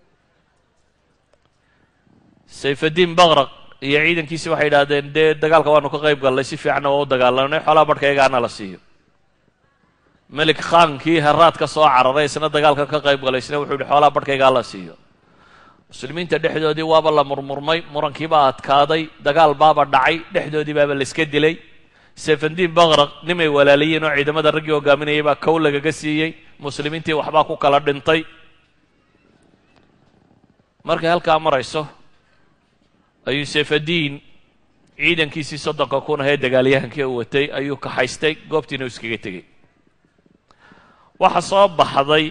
sayfadiin bakraq iyo ciidankiisi waxay yidhaahdeen dee dagaalka waanu ka qayb gallay si fiicanna waa u dagaalanay xoolaha barhkayagaana la siiyo melik khaankii haraad ka soo cararay isna dagaalkan ka qayb galay isna wuxuu yihi xoolaha barhkaygaa la siiyo muslimiinta dhexdoodii waaba la murmurmay murankiibaa adkaaday dagaal baaba dhacay dhexdoodii baaba la iska dilay sayfandiin bakraq nimay walaalayiin oo ciidamada raggii hogaaminayay baa kow lagaga siiyey muslimiintii waxbaa ku kala dhintay markay halkaa marayso ayuu sayfadiin ciidankiisii soddonka kun ahee dagaalyahankii u watay ayuu kaxaystay goobtiina u iskaga tegey waxaa soo baxday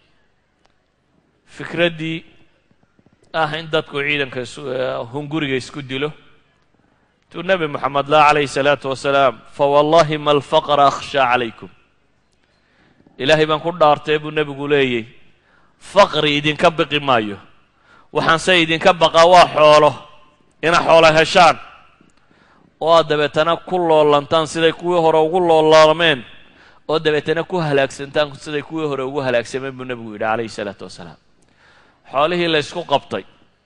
fikraddii ah in dadku ciidanka hunguriga isku dilo tuu nebi moxamed lah calayhi salaatu wasalaam fawallahi ma alfaqra akhshaa calaykum ilaahay baan ku dhaartay buu nebigu leeyay faqri idinka biqi maayo waxaanse idinka baqaa waa xoolo ina xoolo heshaan oo aad dabeetana ku loolantaan siday kuwii hore ugu loolaalameen oo dabeetana ku halaagsantaan siday kuwii hore ugu halaagsameen buu nebigu yidhi calayhi salaatu wasalaam xoolihii la ysku qabtay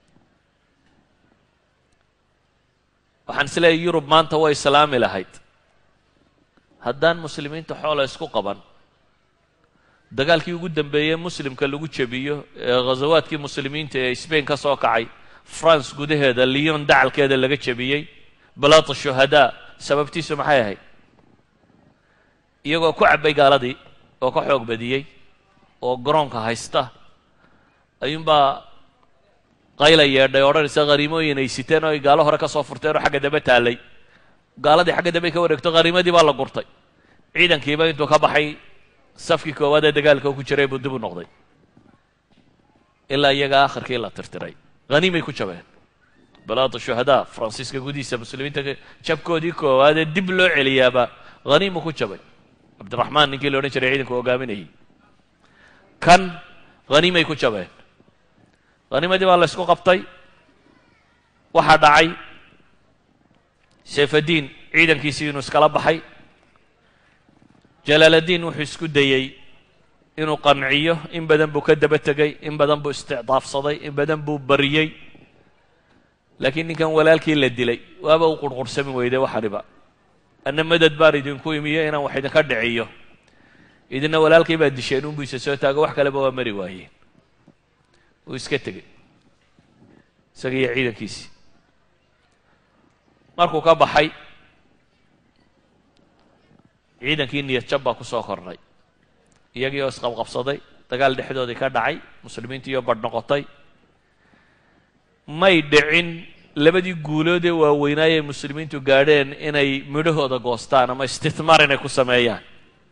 waxaan is leeyahy yurub maanta way islaami lahayd haddaan muslimiinta xoola isku qaban dagaalkii ugu dambeeyey muslimka lagu jebiyo ee ghasawaadkii muslimiinta ee sbain ka soo kacay france gudaheeda lyon dacalkeeda laga jebiyey balaata shuhadaa sababtiisu maxay ahayd iyagoo ku cabbay gaaladii oo ka xoog badiyey oo garoonka haysta ayuunbaa qayla yeedhay odhanaysa khariimooyin ay siteen oo ay gaalo hore ka soo furteen oo xagga dambe taallay gaaladii xagga dambe ka wareegto khariimadii baa la gurtay ciidankiiba intuu ka baxay safkii koowaad ee dagaalka ku jiray buu dib u noqday ilaa iyaga akhirkii la tirtiray haniimay ku jabeen balaada shuhadaa faransiiska gudihiisa muslimiinta jabkoodii koowaad ee dib loo celiyaaba haniimu ku jabay cabdiraxmaan ninkii la odhan jiray ciidanku hogaaminayay kan haniimay ku jabeen haniimadii baa la ysku qabtay waxaa dhacay sayfadiin ciidankiisii inuu iskala baxay jalaaladiin wuxuu isku dayey inuu qanciyo in badan buu ka daba tegey in badan buu isticdaafsaday in badan buu bariyey laakiin ninkan walaalkii la dilay waaba u qurqursami weyday waxaniba anna madad baan idinku imiyo inaan wax idinka dhiciyo idina walaalkay baa disheen unbuu isa soo taago wax kaleba waa mari waayeen uu iska tegey isaga iyo ciidankiisii markuu ka baxay ciidankii niyad jab baa ku soo kordhay iyagii oo isqabqabsaday dagaal dhexdoodii ka dhacay muslimiintiioo badh noqotay may dhicin labadii guulood ee waaweynaayay muslimiintu gaadheen inay midhahooda goostaan ama istithmaar inay ku sameeyaan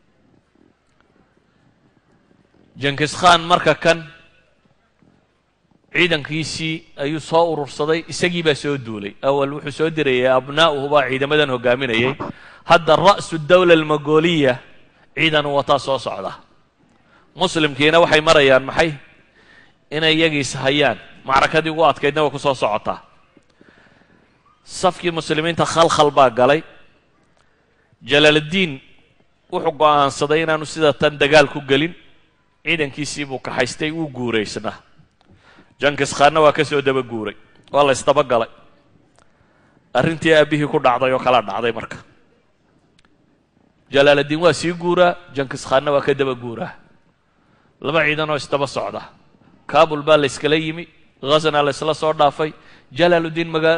jenkis khan marka kan ciidankiisii ayuu soo urursaday isagii baa soo duulay awal wuxuu soo dirayay abnaa'uhu baa ciidamadan hogaaminayay hadda ra'su dawla almagoliya ciidanu wataa soo socda muslimkiina waxay marayaan maxay inay iyagiis hayaan macrakadii ugu adkaydna way ku soo socotaa safkii muslimiinta khalkhal baa galay jalaaladiin wuxuu go'aansaday inaanu sida tan dagaal ku gelin ciidankiisii buu kaxaystay wuu guuraysnaa jankis khaanna waa ka soo daba guuray waa la ysdaba galay arrintii aabbihii ku dhacday oo kala dhacday marka jalaaladiin waa sii guuraa jankis khaanna waa ka daba guuraa laba ciidan oo isdaba socda kabul baa la yskala yimi ghazna la ysla soo dhaafay jalaaludiin maga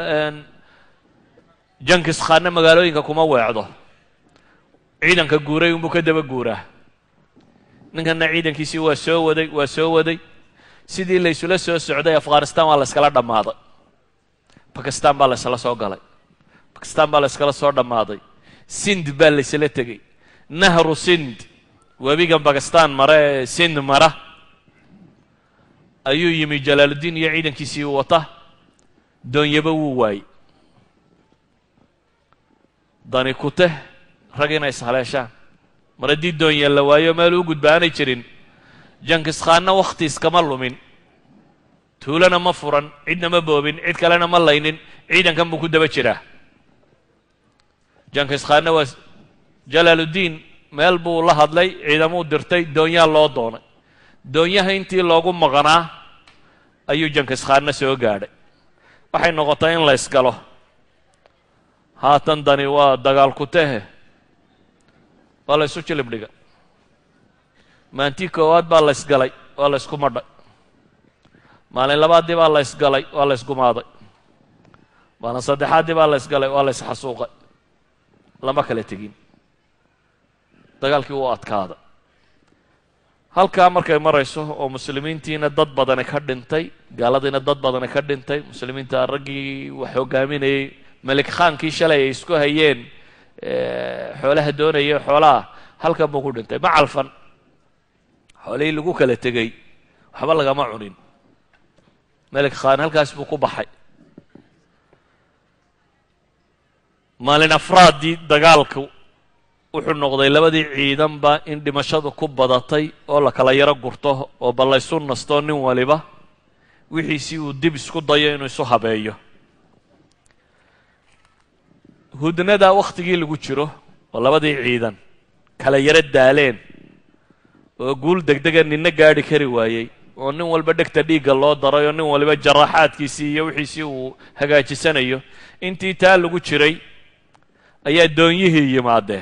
jankis khaanna magaalooyinka kuma weecdo ciidanka guuray unbuu ka daba guuraa ninkanna ciidankiisii waa soo waday waa soo waday sidii la ysula soo socday afghanistan waa la yskala dhammaaday bakistan baa la ysla soo galay bakistan baa la yskala soo dhammaaday sind baa la ysla tegey nahru sind webigan bakistan mara ee sind mara ayuu yimi jalaaludiin iyo ciidankiisii wata doonyaba wuu waayey dani kuteh rag inay ishaleeshaan mar haddii doonye la waayo meel u gudba aanay jirin jankis khaanna wakhti iskama lumin tuulana ma furan cidna ma boobin cid kalena ma laynin ciidankan buu ku daba jiraa jankis khaanna waa jalaaludiin meel buu la hadlay ciidamuu dirtay doonyaa loo doonay doonyaha intii loogu maqnaa ayuu jankis khaanna soo gaadhay waxay noqotay in la ysgalo haatan dani waa dagaal ku tehe waa la ysu jilib dhiga maantii koowaad baa la ysgalay waa la ysku madhay maalin labaaddii baa la ysgalay waa la ysgumaaday maalin saddexaaddii baa la ysgalay waa la ysxasuuqay lama kala tegin dagaalkii wuu adkaada halkaa markay marayso oo muslimiintiina dad badani ka dhintay gaaladiina dad badani ka dhintay muslimiinta raggii wax hogaaminayay melik khaankii shalay ay isku hayeen xoolaha doonaya xoolaha halkan buu ku dhintay ma calfan xoolihii lagu kala tegey waxba lagama cunin melik khaan halkaas buu ku baxay maalin afraaddii dagaalku wuxuu noqday labadii ciidanba in dhimashadu ku badatay oo la kala yaro gurto oo bal laysu nasto nin waliba wixiisii uu dib isku dayo inuu isu habeeyo hudnada wakhtigii lagu jiro oo labadii ciidan kala yaro daaleen oo guul degdega ninna gaadhi kari waayey oo nin walba dhegta dhiigga loo daray oo nin waliba jaraaxaadkiisii iyo wixiisii uu hagaajisanayo intii taa lagu jiray ayaa doonyihii yimaadeen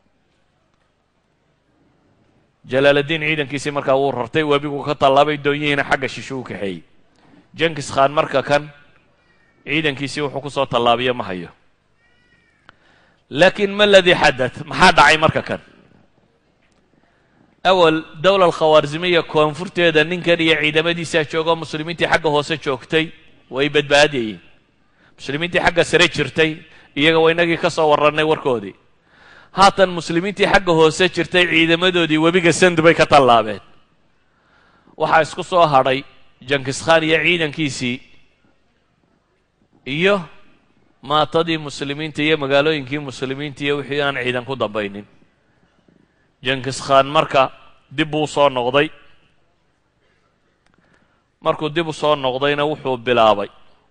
jalaaladiin ciidankiisii markaa wuu rartay webigu ka tallaabay doonyihiina xagga shisho u kaxeeyey jankis khaan marka kan ciidankiisii wuxuu ku soo tallaabiyo ma hayo laakiin ma aladii xadath maxaa dhacay marka kan awal dowla alkhawaarzimiya koonfurteeda ninkan iyo ciidamadiisaa joogoo muslimiintii xagga hoose joogtay way badbaadayeen muslimiintii xagga sare jirtay iyaga waa inagii ka soo warrannay warkoodii haatan muslimiintii xagga hoose jirtay ciidamadoodii webiga sand bay ka tallaabeen waxaa isku soo hadhay jankiskhan iyo ciidankiisii iyo maatadii muslimiinta iyo magaalooyinkii muslimiinta iyo wixii aan ciidan ku dambaynin jankiskhan marka dib buu soo noqday markuu dib u soo noqdayna wuxuu bilaabay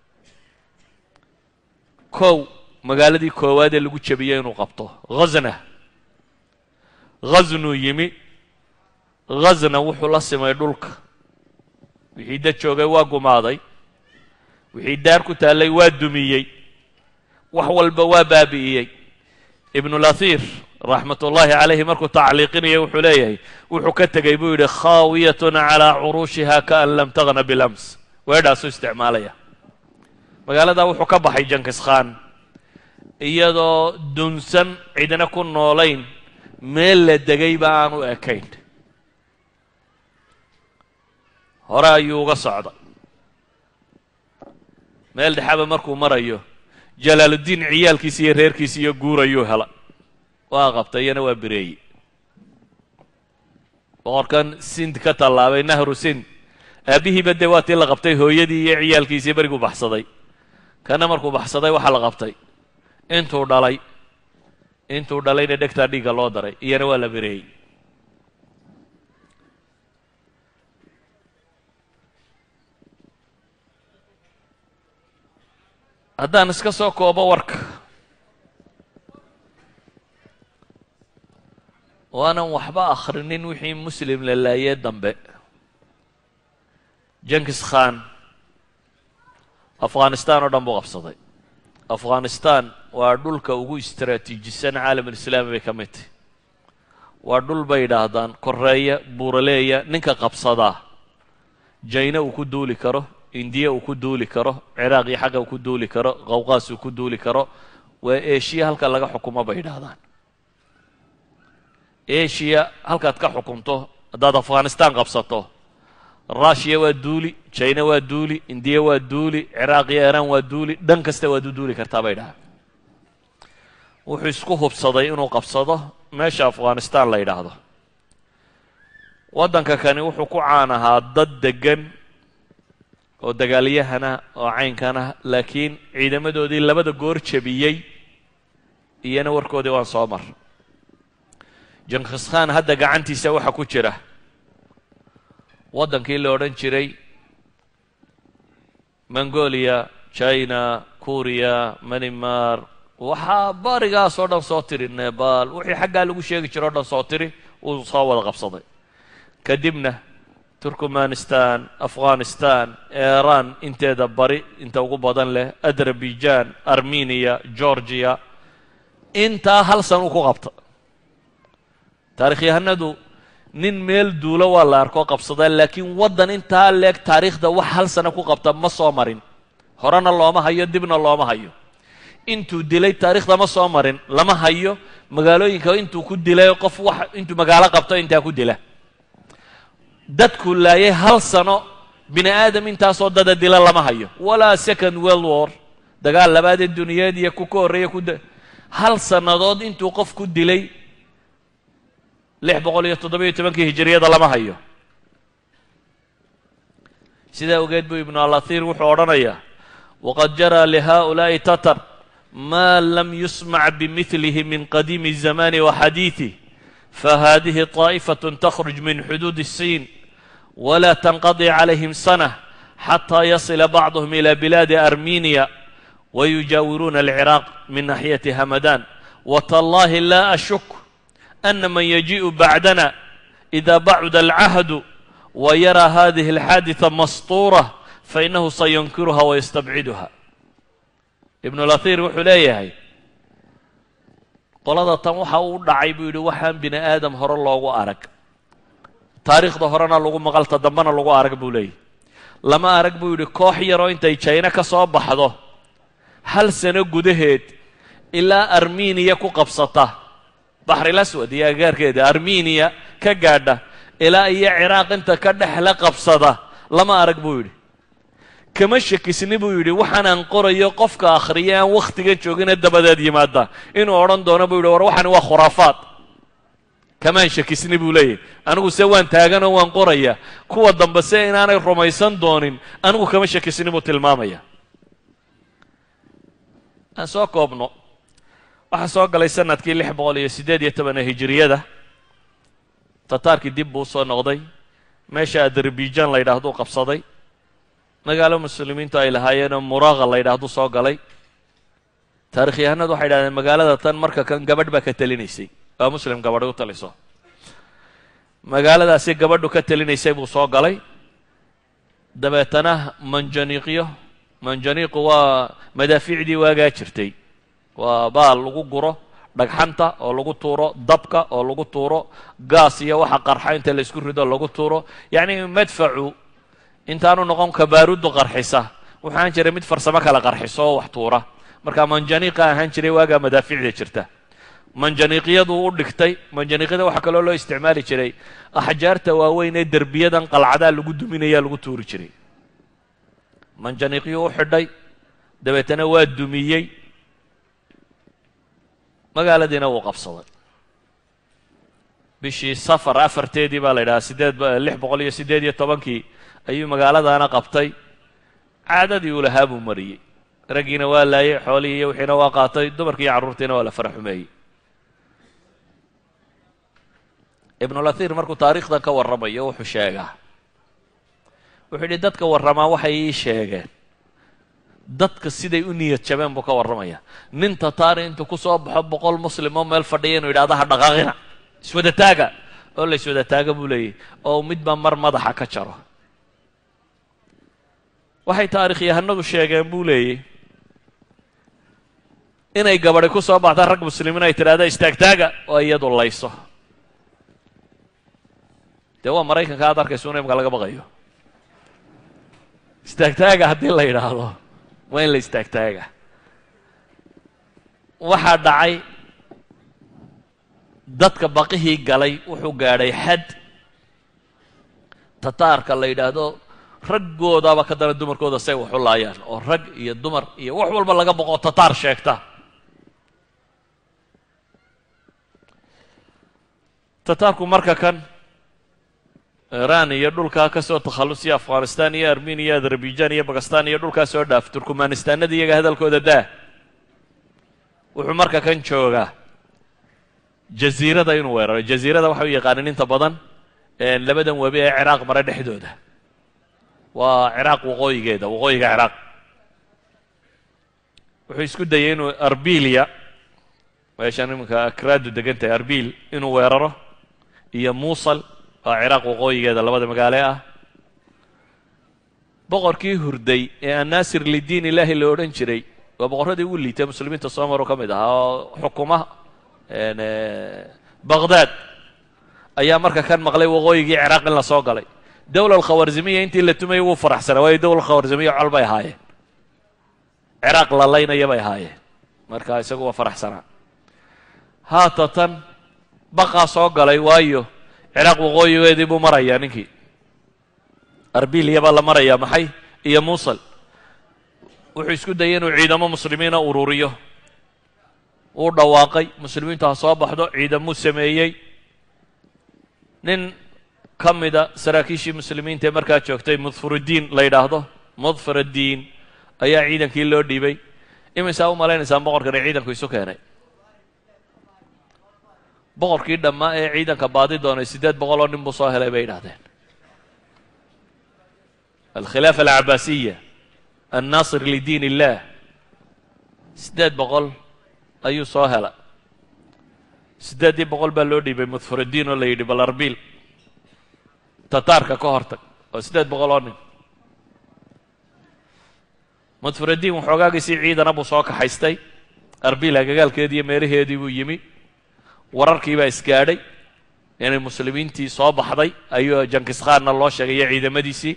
kow magaaladii koowaad ee lagu jebiyey inuu qabto ghazna ghaznuu yimi ghazna wuxuu la simay dhulka wixii dad joogay waa gumaaday wixii daar ku taallay waa dumiyey wax walba waa baabi'iyey ibnulahir raxmat ullaahi calayhi markuu tacliiqinaya wuxuu leeyahay wuxuu ka tegey buu yidhi khaawiyatun calaa curuushiha kaan lam tagna bilams weedhaasuu isticmaalaya magaaladaa wuxuu ka baxay jankiskhan iyadoo dunsan cidna ku noolayn meel la degayba aan u ekayn hore ayuu uga socday meel dhexaba markuu marayo jalaaluddiin ciyaalkiisi iyo reerkiisi iyo guur ayuu hela waa qabtay iyana waa bireeyey boqorkan sind ka tallaabay nahru sind aabbihiiba dee waa tii la qabtay hooyadii iyo ciyaalkiisii beriguu baxsaday kana markuu baxsaday waxaa la qabtay intuu dhalay intuu dhalayna dhegtaa dhiigga loo daray iyana waa la bireeyey haddaan iska soo koobo warka waanan waxba akhrinin wixii muslim la laayee dambe jenkis khan afghanistan oo dhan buu qabsaday afghanistan waa dhulka ugu istaraatiijisan caalamulislaami bay ka mid tahy waa dhul bay yidhaahdaan koreeya buuraleeya ninka qabsadaa jayna uu ku duuli karo indiya uu ku duuli karo ciraaq iyo xagga uu ku duuli karo qawqaas uu ku duuli karo waa eshiya halka laga xukumo bay yidhaahdaan eshiya halkaad ka xukunto haddaad afghanistan qabsato rushiya waa duuli jina waa duuli indiya waa duuli ciraaq iyo iran waa duuli dhan kasta waad u duuli kartaa bay dhahaan wuxuu isku hubsaday inuu qabsado meesha afghanistan la yidhaahdo waddanka kani wuxuu ku caan ahaa dad degan oo dagaalyahana oo caynkana laakiin ciidamadoodii labada goor jebiyey iyana warkoodii waan soo mar jenkis khan hadda gacantiisa waxaa ku jira waddankii la odhan jiray mongolia china kuriya manimar waxaa barigaas oo dhan soo tiri nebal wixii xaggaa lagu sheegi jiro o dhan soo tiri uu soo wada qabsaday kadibna turkmanistan afghanistan iran inteeda bari inta ugu badan leh azerbaijan armeniya georgiya intaa hal san uu ku qabta taarikhyahanadu nin meel duulo waa la arkoo qabsadaa laakiin waddan intaa leeg taariikhda wax hal sana ku qabta ma soo marin horena looma hayo dibna looma hayo intuu dilay taariikhda ma soo marin lama hayo magaalooyinka intuu ku dilay qof wax intuu magaalo qabto intaa ku dila dadku laayay hal sano bini aadam intaasoo dada dila lama hayo walaa second world war dagaal labaadee duniyeed iyo ku ka horreeya ku hal sannadood intuu qof ku dilay lix boqol iyo toddobiyo tobankii hijiriyada lama hayo sidaa ogeed buu ibnu alathir wuxuu odhanayaa waqad jaraa lihaؤulaaءi tatar ma lam yusmac bimilihi min qadiimi الzamani waxadiiثih fahadihi طaaئfaة تkhruج min xuduud الsin wla تnqadي عalayhim sanة xatى yasila bacضhm ilى bilaadi armeniya wayujaawiruuna الciraaq min naxyati hamadan wtallahi la ashuk أن من يجيء بعدنا إذا بعد العهد ويرى هذه الحادثة مسطورة فإنه سينكرها ويستبعدها ابن الأثير wuxuu leeyahay qolada tan waxa uu dhacay buu yidhi waxaan bini aadam hore loogu arag taariikhda horena lagu maqalta dambena lagu arag buu leeyahy lama arag buu yidhi koox yaroo intay jayna ka soo baxdo hal sano gudaheed ilaa armeniya ku qabsata baxril aswad iyo agaarkeeda armeniya ka gaadha ilaa iyo ciraaq inta ka dhex la qabsada lama arag buu yidhi kama shakisni buu yidhi waxaan aan qorayo qofka akhriya aan wakhtiga joogina dabadeed yimaada inuu odhan doono buu yidhi war waxani waa khuraafaad kamaan shakisni buu leeyahy anigu se waan taaganoo waan qoraya kuwa dambe se inaanay rumaysan doonin anigu kama shakisni buu tilmaamaya aan soo koobno waxaa soo galay sanadkii lix boqol iyo siddeed iyo tobana hijiriyada tataarkii dib buu usoo noqday meesha adarbijan la yidhaahduu qabsaday magaalo muslimiintu ay lahaayeenoo muraaqa la yidhaahdu soo galay taarikhyahanadu waxay yidhahdeen magaalada tan marka kan gabadh baa ka telinaysay waa muslim gabadhi u taliso magaaladaasi gabadhu ka telinaysay buu soo galay dabeetana manjaniiqyo manjaniiqu waa madaafiicdii waagaa jirtay waa baal lagu guro dhagxanta oo lagu tuuro dabka oo lagu tuuro gaas iyo waxa qarxa inta la isku rido lagu tuuro yacni madfacu intaanu noqon kabaarudu qarxisa waxaan jiray mid farsamo kale qarxiso oo wax tuura marka manjaniiqa ahaan jiray waagaa madaafiicda jirta manjaniiqyadu u dhigtay manjaniiqyada waxaa kaloo loo isticmaali jiray axjaarta waaweyn ee derbiyadan qalcadaa lagu duminayaa lagu tuuri jiray manjaniiqyuu u xidhay dabeetana waa dumiyey magaaladiina wuu qabsaday bishii safar afarteedii baa la yidhahaa sideed lix boqol iyo siddeed iyo tobankii ayuu magaaladaana qabtay caadadii uu lahaa buu mariyey raggiina waa laayay xoolihii iyo wixiina waa qaatay dumarkii iyo carruurtiina waa la fara xumeeyey ibnulahir markuu taariikhdan ka warramayo wuxuu sheegaa wuxuu yidhi dadka warramaa waxay ii sheegeen dadka siday u niyad jabeen buu ka warramaya nin tataari intuu ku soo baxo boqol muslim oo meel fadhiya inuu yidhahdo ha dhaqaaqina iswada taaga oo la iswada taaga buu leeyahy oo midba mar madaxa ka jaro waxay taarikhyahanadu sheegeen buu leeyay inay gabadhi ku soo baxda rag muslimiin ay tidhahda istaagtaaga oo iyadu layso dee waa maraykanka aad arkayso in imka laga baqayo istaagtaaga haddii la yidhaahdo waa in la istaagtaaga waxaa dhacay dadka baqihii galay wuxuu gaadhay xad tataarka la yidhaahdo raggoodaaba ka dana dumarkooda say wax u laayaan oo rag iyo dumar iyo wax walba laga boqo tataar sheegta tataarku marka kan iran iyo dhulkaa ka soo takhallusiya afghanistan iyo armenia iyo azerbaijan iyo bakistan iyo dhulkaa soo dhaaf turkmanistanada iyaga hadalkooda daa wuxuu marka kan joogaa jaziirada inuu weeraro jaziirada waxa u yaqaanin inta badan labadan webi ee ciraaq mare dhexdooda waa ciraaq waqooyigeeda waqooyiga ciraaq wuxuu isku dayay inuu arbiliya meeshaan iminka akraadu degan tahay arbil inuu weeraro iyo muusal waa ciraaq waqooyigeeda labada magaale ah boqorkii hurday ee annaasir lidiin ilaahi la odhan jiray waa boqorradii ugu liitay muslimiinta soomaro ka mid ahaa oo xukuma baqdaad ayaa marka kan maqlay waqooyigii ciraaq in la soo galay dowla alkhawarzimiya intii la tumayay wuu faraxsanaa waayo dowla khawarzimiya col bay ahaayeen ciraaq la laynaya bay ahaayeen marka isagu waa faraxsanaa haatatan baqaa soo galay waayo ciraaq waqooyigeedii buu marayaa ninkii arbiliya baa la marayaa maxay iyo muusal wuxuu isku dayay inuu ciidamo muslimiina ururiyo wuu dhawaaqay muslimiintu ha soo baxdo ciidamuu sameeyey nin ka mida saraakiishii muslimiinta ee markaa joogtay mudfuruddiin la yidhaahdo mudfuruddiin ayaa ciidankii loo dhiibay imisaa u malaynaysaan boqorkani ciidanku isu keenay boqorkii dhammaa ee ciidanka baadi doonay siddeed boqol oo nin buu soo helay bay yidhahdeen alkhilaafa alcabaasiya annaasir lidiin illaah siddeed boqol ayuu soo hela siddeeddii boqol baa loo dhiibay mudfuruddiin oo la yidhi bal arbiil tataarka ka hortag oo siddeed boqol oo nin mudfuruddiin waxoogaagiisii ciidana buu soo kaxaystay arbiil agagaalkeedii iyo meelaheedii buu yimi wararkii baa isgaadhay inay muslimiintii soo baxday ayuu jankiskhaanna loo sheegay iyo ciidamadiisii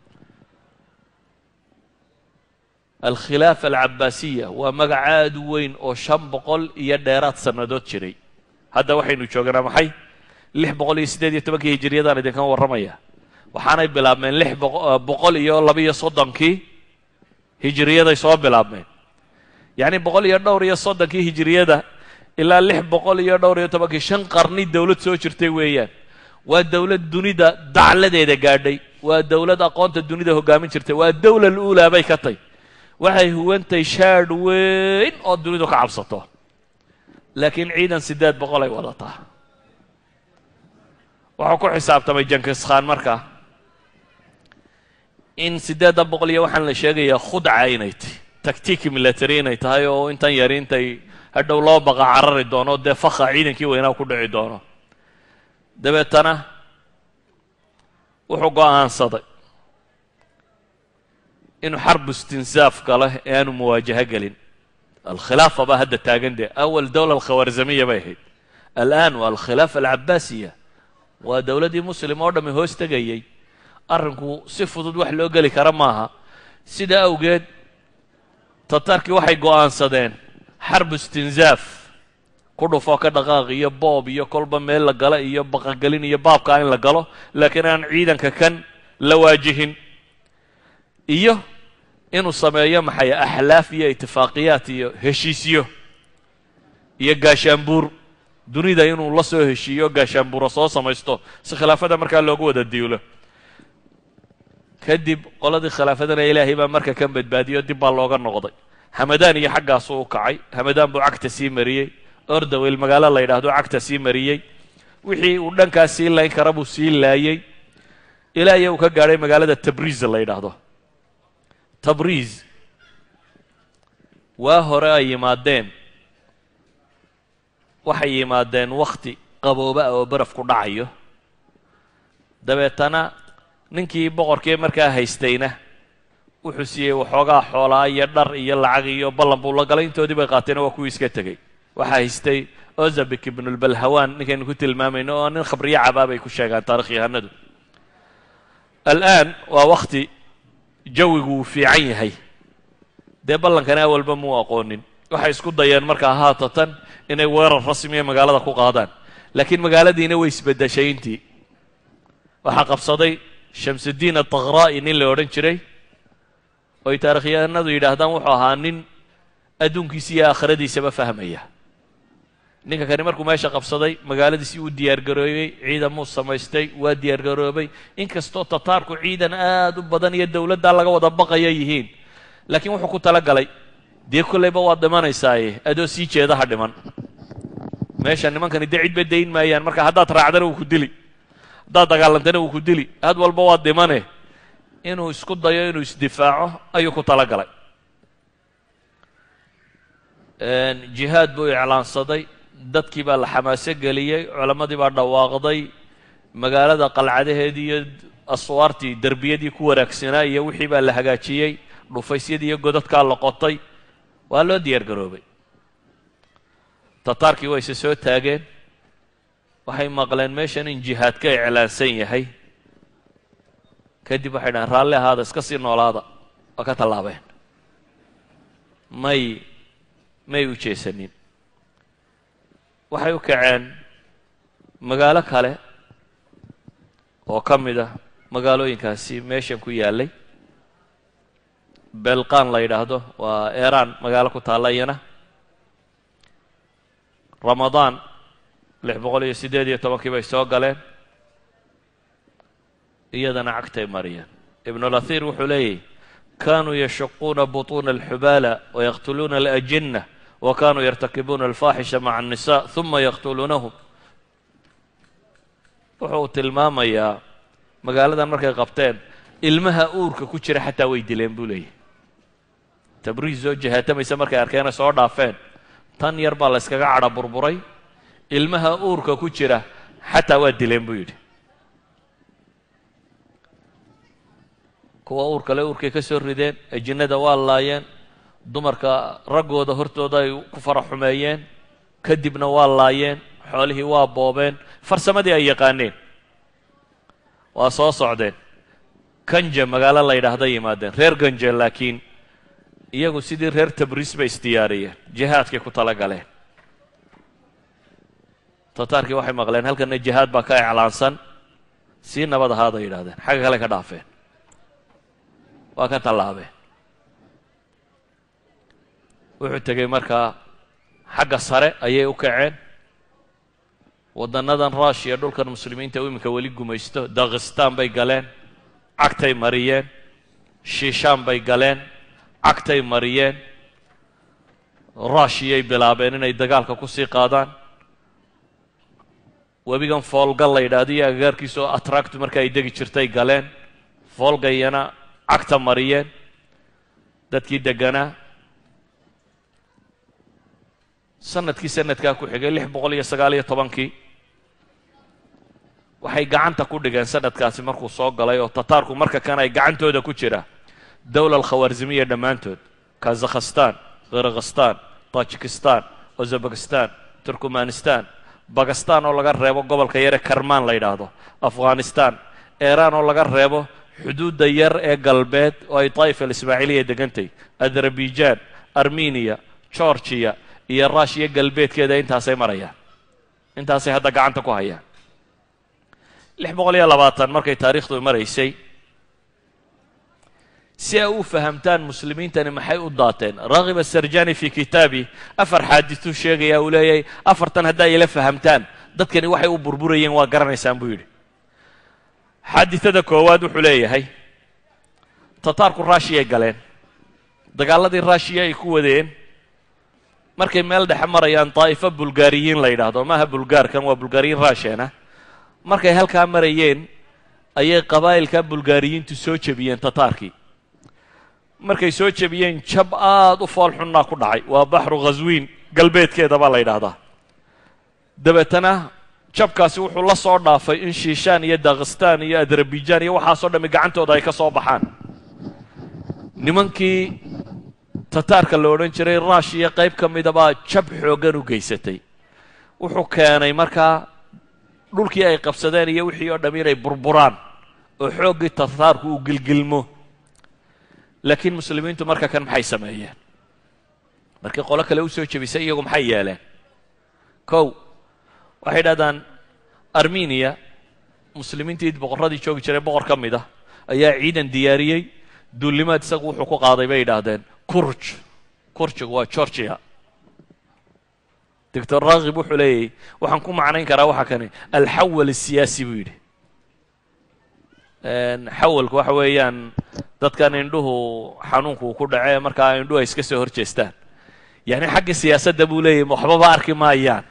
alkhilaafa alcabaasiya waa magac aad u weyn oo shan boqol iyo dheeraad sannadood jiray hadda waxaynu jooganaa maxay lix boqol iyo siddeed iyo tobankii hijiriyadaan idinkan warramaya waxaanay bilaabmeen lix boqol iyo laba-iyo soddonkii hijiriyaday soo bilaabmeen yacni boqol iyo dhowr iyo soddonkii hijiriyada ilaa lix boqol iyo dhowr iyo tobankii shan qarni dowlad soo jirtay weeyaan waa dowlad dunida dacladeeda gaadhay waa dowlad aqoonta dunida hoggaamin jirtay waa dawla luulaa bay ka tay waxay huwantay shaadh weyn oo dunidu ka cabsato laakiin ciidan siddeed boqol ay wadataa wuxuu ku xisaabtamay jankis khan markaa in siddeedda boqol iyo waxaan la sheegayaa khudca inay tahy tactiiki military inay tahay oo intan yari intay hadhow loo baqa carari doono dee fakha ciidankii weynaa ku dhici doono dabeetana wuxuu go'aansaday inuu xarbu istinsaaf galo ee aanu muwaajaho gelin alkhilaafa baa hadda taagan dee awal dowla alkhawarzamiya bay ahayd al'aan waa alkhilaafa alcabaasiya waa dowladdii muslim oo dhammi hoos tegayay arrinku si fudud wax loo geli kara maaha sidaa awgeed tatarkii waxay go'aansadeen xarbu istinsaaf ku dhufoo ka dhaqaaq iyo boob iyo kolba meel la gala iyo baqagelin iyo baabkaa in la galo laakiin aan ciidanka kan la waajihin iyo inuu sameeyo maxay axlaaf iyo itifaaqiyaat iyo heshiisyo iyo gaashaanbuur dunida inuu la soo heshiiyo gaashaanbuura soo samaysto si khilaafada markaa loogu wada diulo kadib qoladii khilaafadana ilaahay baa marka kan badbaadiyo dib baa looga noqday hamadaan iyo xaggaasuu u kacay hamadaan buu cagta sii mariyey ordawel magaalo la yidhaahdo cagta sii mariyey wixii uu dhankaas sii layn kara buu sii laayey ilaa iyo uu ka gaadhay magaalada tabriiz la yidhaahdo tabriiz waa hore ay yimaadeen waxay yimaadeen wakhti qabooba ah oo baraf ku dhacayo dabeetana ninkii boqorkii markaa haystayna wuxuu siiyey waxoogaa xoolaa iyo dhar iyo lacag iyo ballan buu la galay intoodii bay qaateena waa kuwii iska tegey waxaa haystay ozabik ibnulbalhawaan ninkaynu ku tilmaamayno oo nin khabriyo cabaa bay ku sheegaan taarikhyahanadu al'aan waa wakhti jawigu uu fiican yahay dee ballankana awalba muu aqoonin waxay isku dayeen markaa haatatan inay weerar rasmiya magaalada ku qaadaan laakiin magaaladiina way isbeddeshay intii waxaa qabsaday shamsudiin atakraa'i nin la odhan jiray oy taarikhyahanadu yidhaahdaan wuxuu ahaa nin adduunkiisa iyo aakhiradiisaba fahmaya ninka kani markuu meesha qabsaday magaaladiisii uu diyaargaroobay ciidamuu samaystay waa diyaargaroobay inkastoo tataarku ciidan aad u badan iyo dowladdaa laga wada baqaya yihiin laakiin wuxuu ku tala galay dee kollayba waad dhimanaysaaye adoo sii jeedaha dhiman meesha nimankani dee cidba dayn maayaan marka haddaad raacdana wuu ku dili haddaad dagaalantana wuu ku dili had walba waad dhimane inuu isku dayo inuu isdifaaco ayuu ku tala galay jihaad buu iclaansaday dadkii baa la xamaaso geliyey culammadii baa dhawaaqday magaalada qalcadaheedii iyo aswaartii derbiyadii ku wanaagsanaa iyo wixii baa la hagaajiyey dhufaysyadii iyo godadkaa la qotay waa loo diyaar garoobay tataarkii waa ise soo taageen waxay maqleen meeshan in jihaad ka iclaansan yahay kadib waxay dhahen raalli ahaada iska sii noolaada waa ka tallaabeen may may u jeesanin waxay u kaceen magaalo kale oo ka mid ah magaalooyinkaasi meeshan ku yaallay belqan la yidhaahdo waa eeraan magaalo ku taalla iyana ramadaan lix boqol iyo siddeed iyo tobankii bay soo galeen iyadana cagtay mariyeen ibnulahir wuxuu leeyahy kanuu yashuquuna buطuuna alxubaala wayaqtuluuna alajinna wa kanuu yartakibuuna alfaaxisha maca الnisa ثuma yaqtuluunahum wuxuu tilmaamayaa magaaladan markay qabteen ilmaha uurka ku jira xataa way dileen buu leeyahy tabriis oo jahaatamaysa markay arkeena soo dhaafeen tan yar baa la yskaga cadha burburay ilmaha uurka ku jira xataa waa dileen buu yidhi kuwa uur kale uurkay ka soo rideen ajinnada waa laayeen dumarka raggooda hortooda ay ku fara xumeeyeen kadibna waa laayeen xoolihii waa boobeen farsamadii ay yaqaaneen waa soo socdeen ganja magaalo la yidhaahda yimaadeen reer ganja laakiin iyagu sidii reer tabriis bay isdiyaariyeen jihaadkay ku tala galeen tataarkii waxay maqleen halkana jihaad baa ka iclaansan sii nabad ahaaday yidhahdeen xagga kale ka dhaafeen waa ka tallaabeen wuxuu tegey markaa xagga sare ayay u kaceen waddannadan rushiya dhulkan muslimiinta u iminka weli gumaysto dakhistaan bay galeen cagtay mariyeen shiishaan bay galeen cagtay mariyeen rushiyay bilaabeen inay dagaalka ku sii qaadaan webigan foolga la yidhaahdo iyo agagaarkiisa oo atractu marka ay degi jirtay galeen foolgayana cagta mariyeen dadkii deganaa sanadkii sanadkaa ku xigay lix boqol iyo sagaal iyo tobankii waxay gacanta ku dhigeen sanadkaasi markuu soo galay oo tataarku marka kan ay gacantooda ku jira dowla alkhawaarzimiya dhammaantood kazakhstan khirghistan tajikistan uzabekistan turkmanistan bakistan oo laga reebo gobolka yare karmaan la yidhaahdo afghanistan iiraan oo laga reebo xuduudda yar ee galbeed oo ay daa'ifa alismaaciiliya degantay azerbaijan armeniya georgiya iyo rushiya galbeedkeeda intaasay marayaan intaasay hadda gacanta ku hayaan lix boqol iyo labaatan markay taariikhdu maraysay si ay u fahamtaan muslimiintani maxay u daateen raghib asarjani fi kitaabi afar xaadituu sheegaya uu leeyahay afartan haddaa ila fahamtaan dadkani waxay u burburayeen waa garanaysaan buu yidhi xaaditada koowaad wuxuu leeyahay tataarku rushiyay galeen dagaaladii rushiya ay ku wadeen markay meel dhexe marayaan daa'ifo bulgaariyiin la yidhaahdo maaha bulgaarkan waa bulgaariyiin rushiyana markay halkaa marayeen ayay qabaa'ilka bulgaariyiintu soo jebiyeen tataarkii markay soo jebiyeen jab aada u fool xunnaa ku dhacay waa baxru khaswiin galbeedkeeda baa la yidhaahdaa dabeetana jabkaasi wuxuu la soo dhaafay in shiishaan iyo dakhistaan iyo azerbaijan iyo waxaasoo dhammi gacantooda ay ka soo baxaan nimankii tataarka la odhan jiray rushiya qayb ka mida baa jab xooggan u geysatay wuxuu keenay markaa dhulkii ay qabsadeen iyo wixii oo dham inay burburaan oo xooggii tataarku uu gilgilmo laakiin muslimiintu marka kan maxay sameeyeen markii qolo kale u soo jebisay iyagu maxay yeeleen kow waxay idhahdaan armeniya muslimiintii boqorradii joogi jiray boqor ka mid ah ayaa ciidan diyaariyey duulimaad isagu wuxuu ku qaaday bay yidhaahdeen kurj kurjigu waa georgia doctor rakhib wuxuu leeyahy waxaan ku macnayn karaa waxa kani alxawal asiyaasi buu yidhi xawalku waxa weeyaan dadkan indhuhu xanuunku uu ku dhacee markaa indhuhu ay iska soo hor jeestaan yacni xagga siyaasadda buu leeyahy waxbaba arki maayaan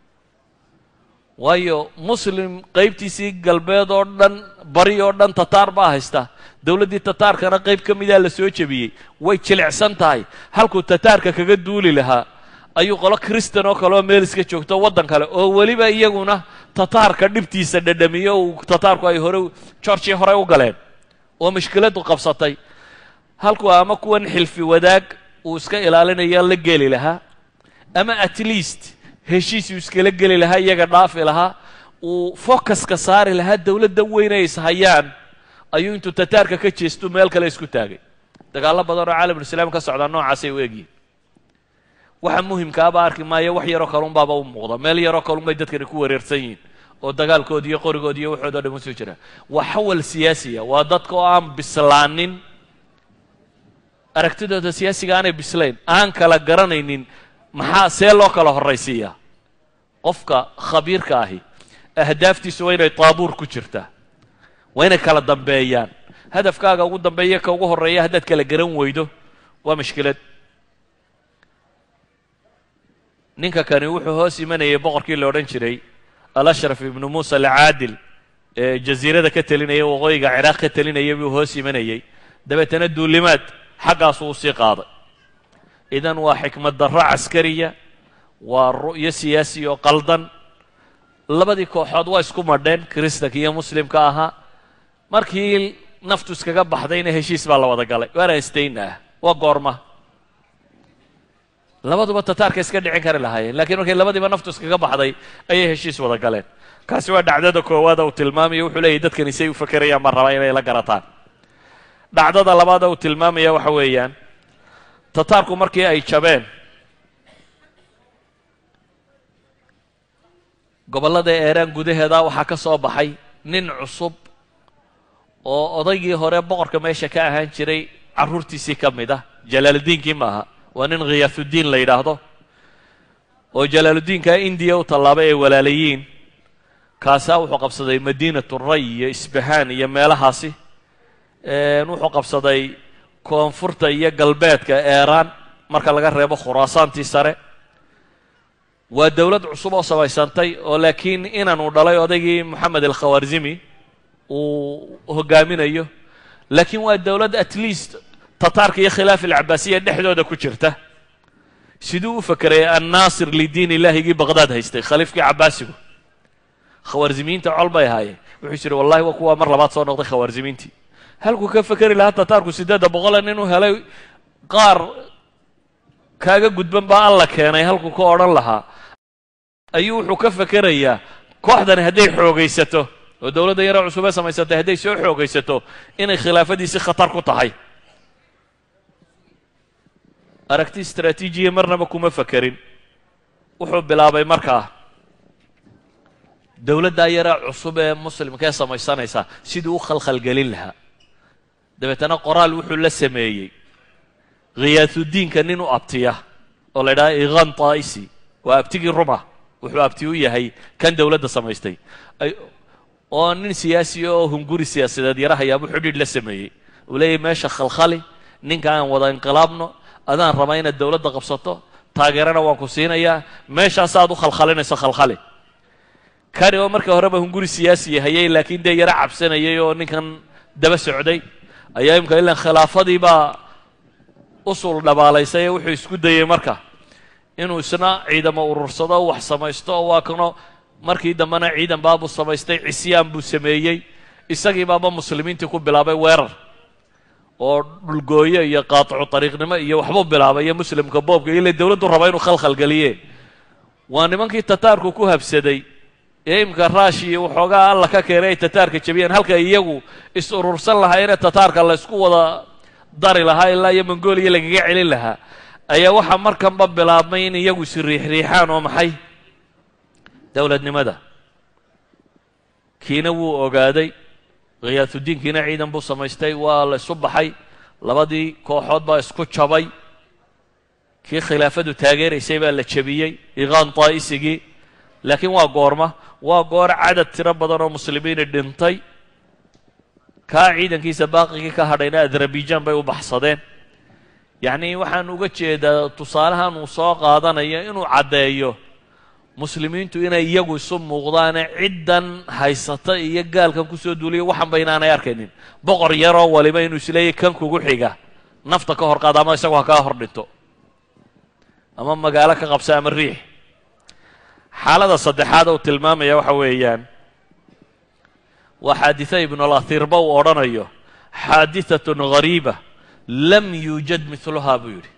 waayo muslim qaybtiisii galbeed oo dhan bari oo dhan tataar baa haysta dowladdii tataarkana qayb ka midaa la soo jebiyey way jilicsan tahay halkuu tataarka kaga duuli lahaa ayuu qolo kristan oo kaleoo meel iska joogto waddan kale oo weliba iyaguna tataarka dhibtiisa dhadhamiyo uu tataarku ay hore georgia horey u galeen oo mushkiladdu qabsatay halkuu ama kuwan xilfi wadaag uu iska ilaalinayo la geli lahaa ama at least heshiis uu iskala geli lahaa iyaga dhaafi lahaa uu focuska saari lahaa dowladda weyn ay ishayaan ayuu intuu tataarka ka jeestu meel kale isku taagay dagaallo badan oo caalamulislaam ka socdaa noocaasay u egyihin waxa muhimkaaba arki maayo wax yaroo kalunbaaba u muuqda meel yaroo kalunbay dadkani ku wareersan yihiin oo dagaalkoodi iyo qorigoodi iyo waxoodo dhan usoo jira waa xawal siyaasiya waa dadka oo aan bislaanin aragtidooda siyaasiga aanay bislayn aan kala garanaynin maxaa see loo kala horraysiiyaa qofka khabiirka ahi ahdaaftiisu waa inay taabuur ku jirtaa waa inay kala dambeeyaan hadafkaaga ugu dambeeya ka ugu horreeya haddaad kala garan weydo waa mushkilad ninka kani wuxuu hoos imanayay boqorkii la odhan jiray alashraf ibnu muusa alcaadil ee jasiirada ka telinaya waqooyiga ciraaq ka telinaya buu hoos imanayey dabeetana duulimaad xaggaasu u sii qaaday idan waa xikmad darro caskariya waa ru'yo siyaasi oo qaldan labadii kooxood waa isku madheen kiristanka iyo muslimka ahaa markii naftu iskaga baxdayna heshiis baa la wada galay waana istayna ah waa goorma labaduba tataarka iska dhicin kari lahaayeen lakiin markay labadiiba naftu iskaga baxday ayay heshiis wada galeen kaasi waa dhacdada koowaada uu tilmaamaya wuxuu leeyahy dadkani say u fakerayaan baan rabaa inay la garataan dhacdada labaada uu tilmaamaya waxa weeyaan tataarku markii ay jabeen gobollada eeraan gudaheeda waxaa ka soo baxay nin cusub oo odaygii hore boqorka meesha ka ahaan jiray carruurtiisii ka mid ah jalaaladiinkii maaha waa nin khiyaatuddiin la yidhaahdo oo jalaaluddiinka indiya u tallaabay ay walaalayiin kaasaa wuxuu qabsaday madiinatu ray iyo isbahaan iyo meelahaasi wuxuu qabsaday koonfurta iyo galbeedka eeraan marka laga reebo khuraasaantii sare waa dowlad cusub oo samaysantay oo laakiin inan uu dhalay odaygii moxamed alkhawarzimi uu hogaaminayo laakiin waa dowlad at least tataarka iyo khilaaf alcabaasiya dhexdooda ku jirta siduu u fakerayay annaasir lidiin ilaahigii baqdaad haystay khaliifkii cabaasigu khawaarzimiyiinta col bay ahaayeen wuxuu yidhi wallahi waa kuwaa mar labaad soo noqday khawaarzimiintii halkuu ka fekeri lahaa tataarku siddeedda boqolan inuu helay qaar kaaga gudban baa alla keenay halkuu ka odhan lahaa ayuu wuxuu ka fekerayaa kooxdani hadday xoogaysato oo dowladda yare cusubee samaysatay hadday soo xoogaysato inay khilaafadiisi khatar ku tahay aragti istraatiijiya marnaba kuma fekerin wuxuu bilaabay markaa dowladdaa yare cusub ee muslimkaee samaysanaysaa siduu u khalkhalgelin lahaa dabeetana qoraal wuxuu la sameeyey khiyaatuddiinka nin u abtiya oo la ydhaha iqan taa'isi waa abtigii ruma wuxuu abti u yahay kan dowladda samaystay oo nin siyaasi oo hunguri siyaasadeed yarahayaabuu xidhiidh la sameeyey uu leeyahy meesha khalkhali ninka aan wada inqilaabno adaan rabaa inaad dowladda qabsato taageerana waan ku siinayaa meeshaas aad u khalkhalinayso khalkhali kani oo marka horeba hunguri siyaasi hayay laakiin dee yaro cabsanayay oo ninkan daba socday ayaa imika ilan khilaafadii baa usul dhabaalaysay ee wuxuu isku dayey marka inuu isna ciidamo urursado wax samaysto oo waa kano markii dambena ciidan baabuu samaystay cisyaan buu sameeyey isagii baaba muslimiintii ku bilaabay weerar oo dhulgooyo iyo qaaticu ariiqnimo iyo waxbuu bilaabay iyo muslimka boobka ile dowladdu raba inuu khalkhalgeliye waa nimankii tataarku ku habsaday ee imika raashi iyo waxoogaa alla ka keenay ay tataarka jebiyeen halka iyagu is urursan lahaayeenee tataarka la ysku wada dari lahaa ilaa iyo mongooliya lagaga celin lahaa ayaa waxaa markanba bilaabmay in iyagu is riixriixaan oo maxay dowladnimada kiina wuu ogaaday khiyaatuddiinkiina ciidan buu samaystay waa la isu baxay labadii kooxood baa isku jabay kii khilaafadu taageeraysay baa la jebiyey iqaan taa'isigii laakiin waa goorma waa goor cadad tiro badan oo muslimiini dhintay kaa ciidankiisa baaqigii ka hadhayna adarabijaan bay u baxsadeen yacnii waxaan uga jeedaa tusaalahan uu soo qaadanayo inuu caddeeyo muslimiintu inay iyagu isu muuqdaane ciddan haysata iyo gaalkan kusoo duuliya waxanba inaanay arkaynin boqor yaroo waliba inuu isleeyahy kan kugu xiga nafta ka hor qaada ama isagu ha kaa hor dhinto ama magaalo ka qabsa ama riix xaalada saddexaad uu tilmaamaya waxa weeyaan waa xaaditha ibnulathirba uu odhanayo xaadihatun ghariiba lam yuujad miluhaa buu yidhi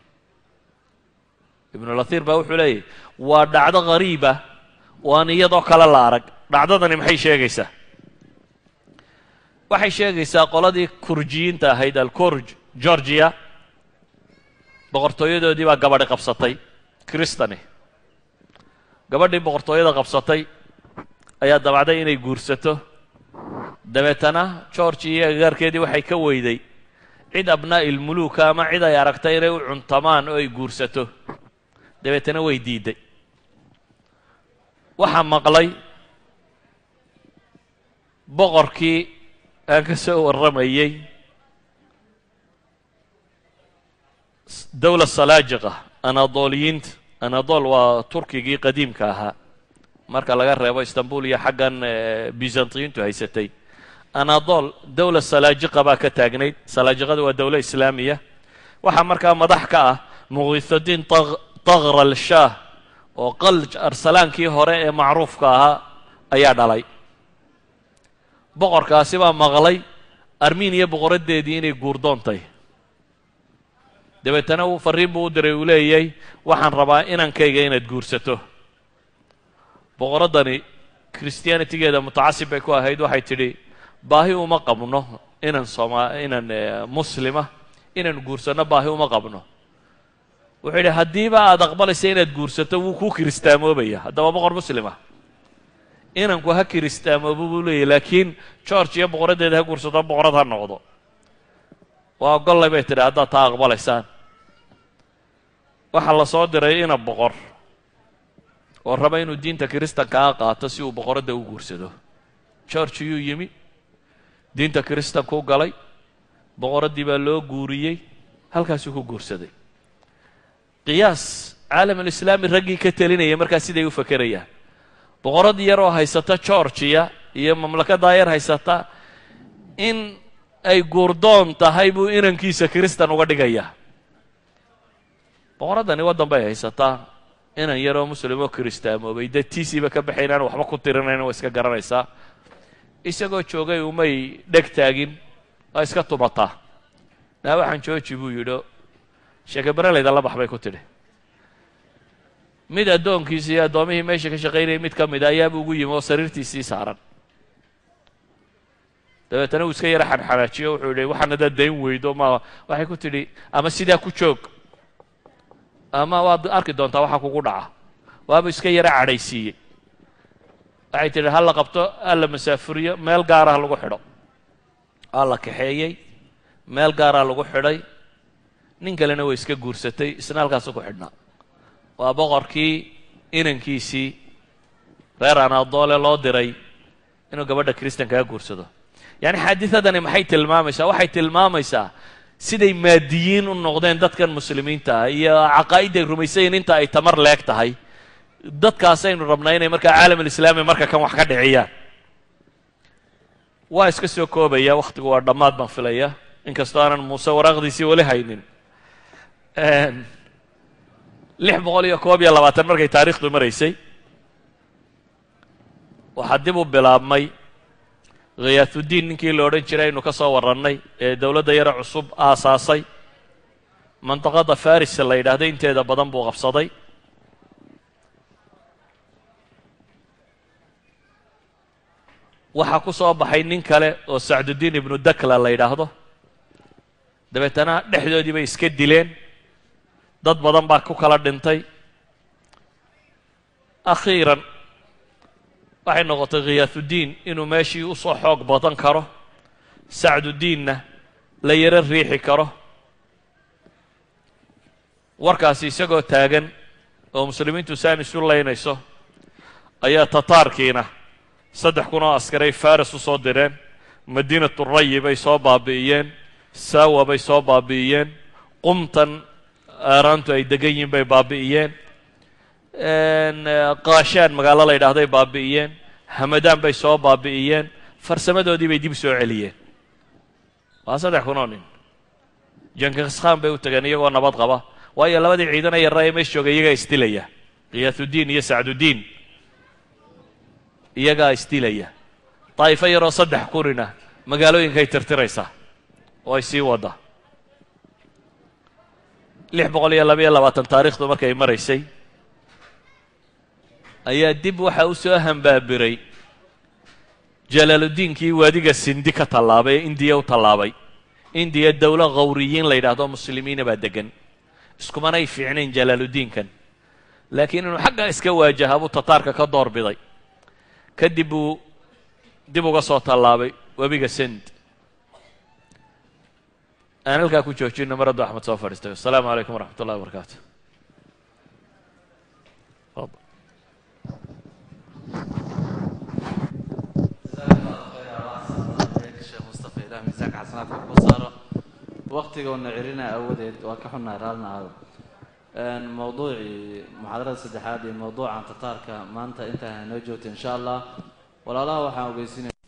ibnulathir baa wuxuu leeyahy waa dhacdo ghariiba oo aan iyadoo kale la arag dhacdadani maxay sheegaysaa waxay sheegaysaa qoladii kurjiyiinta ahayd alkurj georgia boqortooyadoodii baa gabadhi qabsatay kristani gabadhii boqortooyada qabsatay ayaa dabacday inay guursato dabeetana georgi iyo agaarkeedii waxay ka weyday cid abnaa'i ilmuluuka ama cid ay aragtay inay u cuntamaan oo ay guursato dabeetana way diidday waxaa maqlay boqorkii aan ka soo warramayey dowla salaajiqa anadooliyiinta anadol waa turkigii qadiimka ahaa marka laga reebo istanbul iyo xaggan byzantiyiintu haysatay anadol dowla salaajiqa baa ka taagnayd salaajiqada waa dowlo islaamiya waxaa markaa madax ka ah muqiisudiin taqral shaah oo qalj arsalaankii hore ee macruufka ahaa ayaa dhalay boqorkaasi baa maqlay armeniya boqoradeedii inay guurdoontay dabeetana uu farriin buu u diray uu leeyay waxaan rabaa inankayga inaad guursato boqoraddani christianitigeeda mutacasib bay ku ahayd waxay tidhi baahi uma qabno inan sooma inan muslima inaan guursanno baahi uma qabno wuxuu yidhi haddiiba aada aqbalaysa inaad guursato wuu kuu kiristaamoobaya haddaba boqor muslima inanku ha kiristaamoobo buu leeyahy laakiin george iyo boqoraddeeda ha guursato boqorad ha noqdo waa ogollay bay tidhi haddaad taa aqbalaysaan waxaa la soo diray ina boqor oo raba inuu diinta kiristankaa qaato si uu boqoradda u guursado george yuu yimi diinta kiristankuu galay boqoraddii baa loo guuriyey halkaasuu ku guursaday qiyaas caalamulislaami raggii ka telinaya markaa siday u fakerayaan boqorad yar oo haysata georgiya iyo mamlakadaa yar haysata in ay guurdoon tahay buu inankiisa kiristan uga dhigayaa boqoraddani waddan bay haysataa inan yaroo muslim oo kiristaamoobay dee tiisiiba ka baxaynaan waxba ku tirinayn waa iska garanaysaa isagoo joogay umay dheg taagin waa iska tumataa naa waxaan jooji buu yidho sheekabareleyda la bax bay ku tidhi mid addoonkiisa iyo addoomihii meesha ka shaqaynayay mid ka mid a ayaaba ugu yimi oo sariirtiisii saaran dabeetana uu iska yara xanxanaajiyo wuxuu yidhi waxaan hadaad dayn weydo ma waxay ku tidhi ama sidaa ku joog ama waad arki doontaa waxaa kugu dhaca waaba iska yara cadhaysiiyey waxay tidhi ha la qabto ha la masaafuriyo meel gaarah lagu xidho waa la kaxeeyey meel gaaraa lagu xidhay nin kalena way iska guursatay isna halkaasu ku xidhnaa waa boqorkii inankiisii reer anadoole loo diray inuu gabadha kiristankaa guursado yacni xaadidadani maxay tilmaamaysaa waxay tilmaamaysaa siday maadiyiin u noqdeen dadkan muslimiinta ah iyo caqaa'idday rumaysayin inta ay tamar leeg tahay dadkaasaynu rabnaa inay markaa caalamulislaami marka kan wax ka dhiciyaan waa iska soo koobaya wakhtigu waa dhammaad baan filaya inkastoo aanan muuse waraaqdiisii weli haynin lix boqol iyo koob iyo labaatan markay taariikhdu maraysay waxaa dib u bilaabmay khiyaatuddiin ninkii la odhan jiray aynu ka soo warrannay ee dowladda yare cusub aasaasay mandaqada faris la yidhaahda inteeda badan buu qabsaday waxaa ku soo baxay nin kale oo sacduddiin ibnu dakla la yidhaahdo dabeetana dhexdoodii bay iska dileen dad badan baa ku kala dhintay akhiiran waxay noqotay khiyaatuddiin inuu meeshii u soo xoog badan karo sacduddiinna la yaro riixi karo warkaasi isagoo taagan oo muslimiintu saan isu laynayso ayaa tataarkiina saddex kun oo askaray faris u soo direen madiinatu rayi bay soo baabi'iyeen saawa bay soo baabi'iyeen qumtan aaraantu ay degan yihiin bay baabi'iyeen kaashaan magaalo la yidhahday baabi'iyeen hamadaan bay soo baabi'iyeen farsamadoodii bay dib soo celiyeen waa saddex kun oo nin jankiskhan bay u tageen iyagoo nabad qaba waayo labadii ciidana yarra ee meesha joogay iyagaa isdilaya khiyaatuddiin iyo sacduddiin iyagaa isdilaya daa'ifo yaroo saddex kunina magaalooyinkay tirtiraysaa oo ay sii wadda lix boqol iyo labaiyo labaatan taariikhdu markay maraysay ayaa dib waxa u soo hambaabiray jalaaluddiinkii waadiga sindi ka tallaabay ee indiya u tallaabay indiya dowlo khawriyiin la yidhaahdo muslimiina baa degan iskumanay fiicnayn jalaaluddiinkan laakiin inuu xaggaa iska waajaha buu tataarka ka door biday kadib buu dib uga soo tallaabay webiga sind aan halkaa ku joojino maraddu axmed soo fadhiistay wasalaamu calaykum waraxmat ullahi wabarakaatu sheekh mustafa ilah miisaanka xasanaadka ku saaro waktigoona celina awadeed waa ka xunnahay raallina aado mawduucii muxaadarada saddexaad iyo mawduucan tataarka maanta intaa noo joogta insha allah walaalaha waxaan ogeysinaya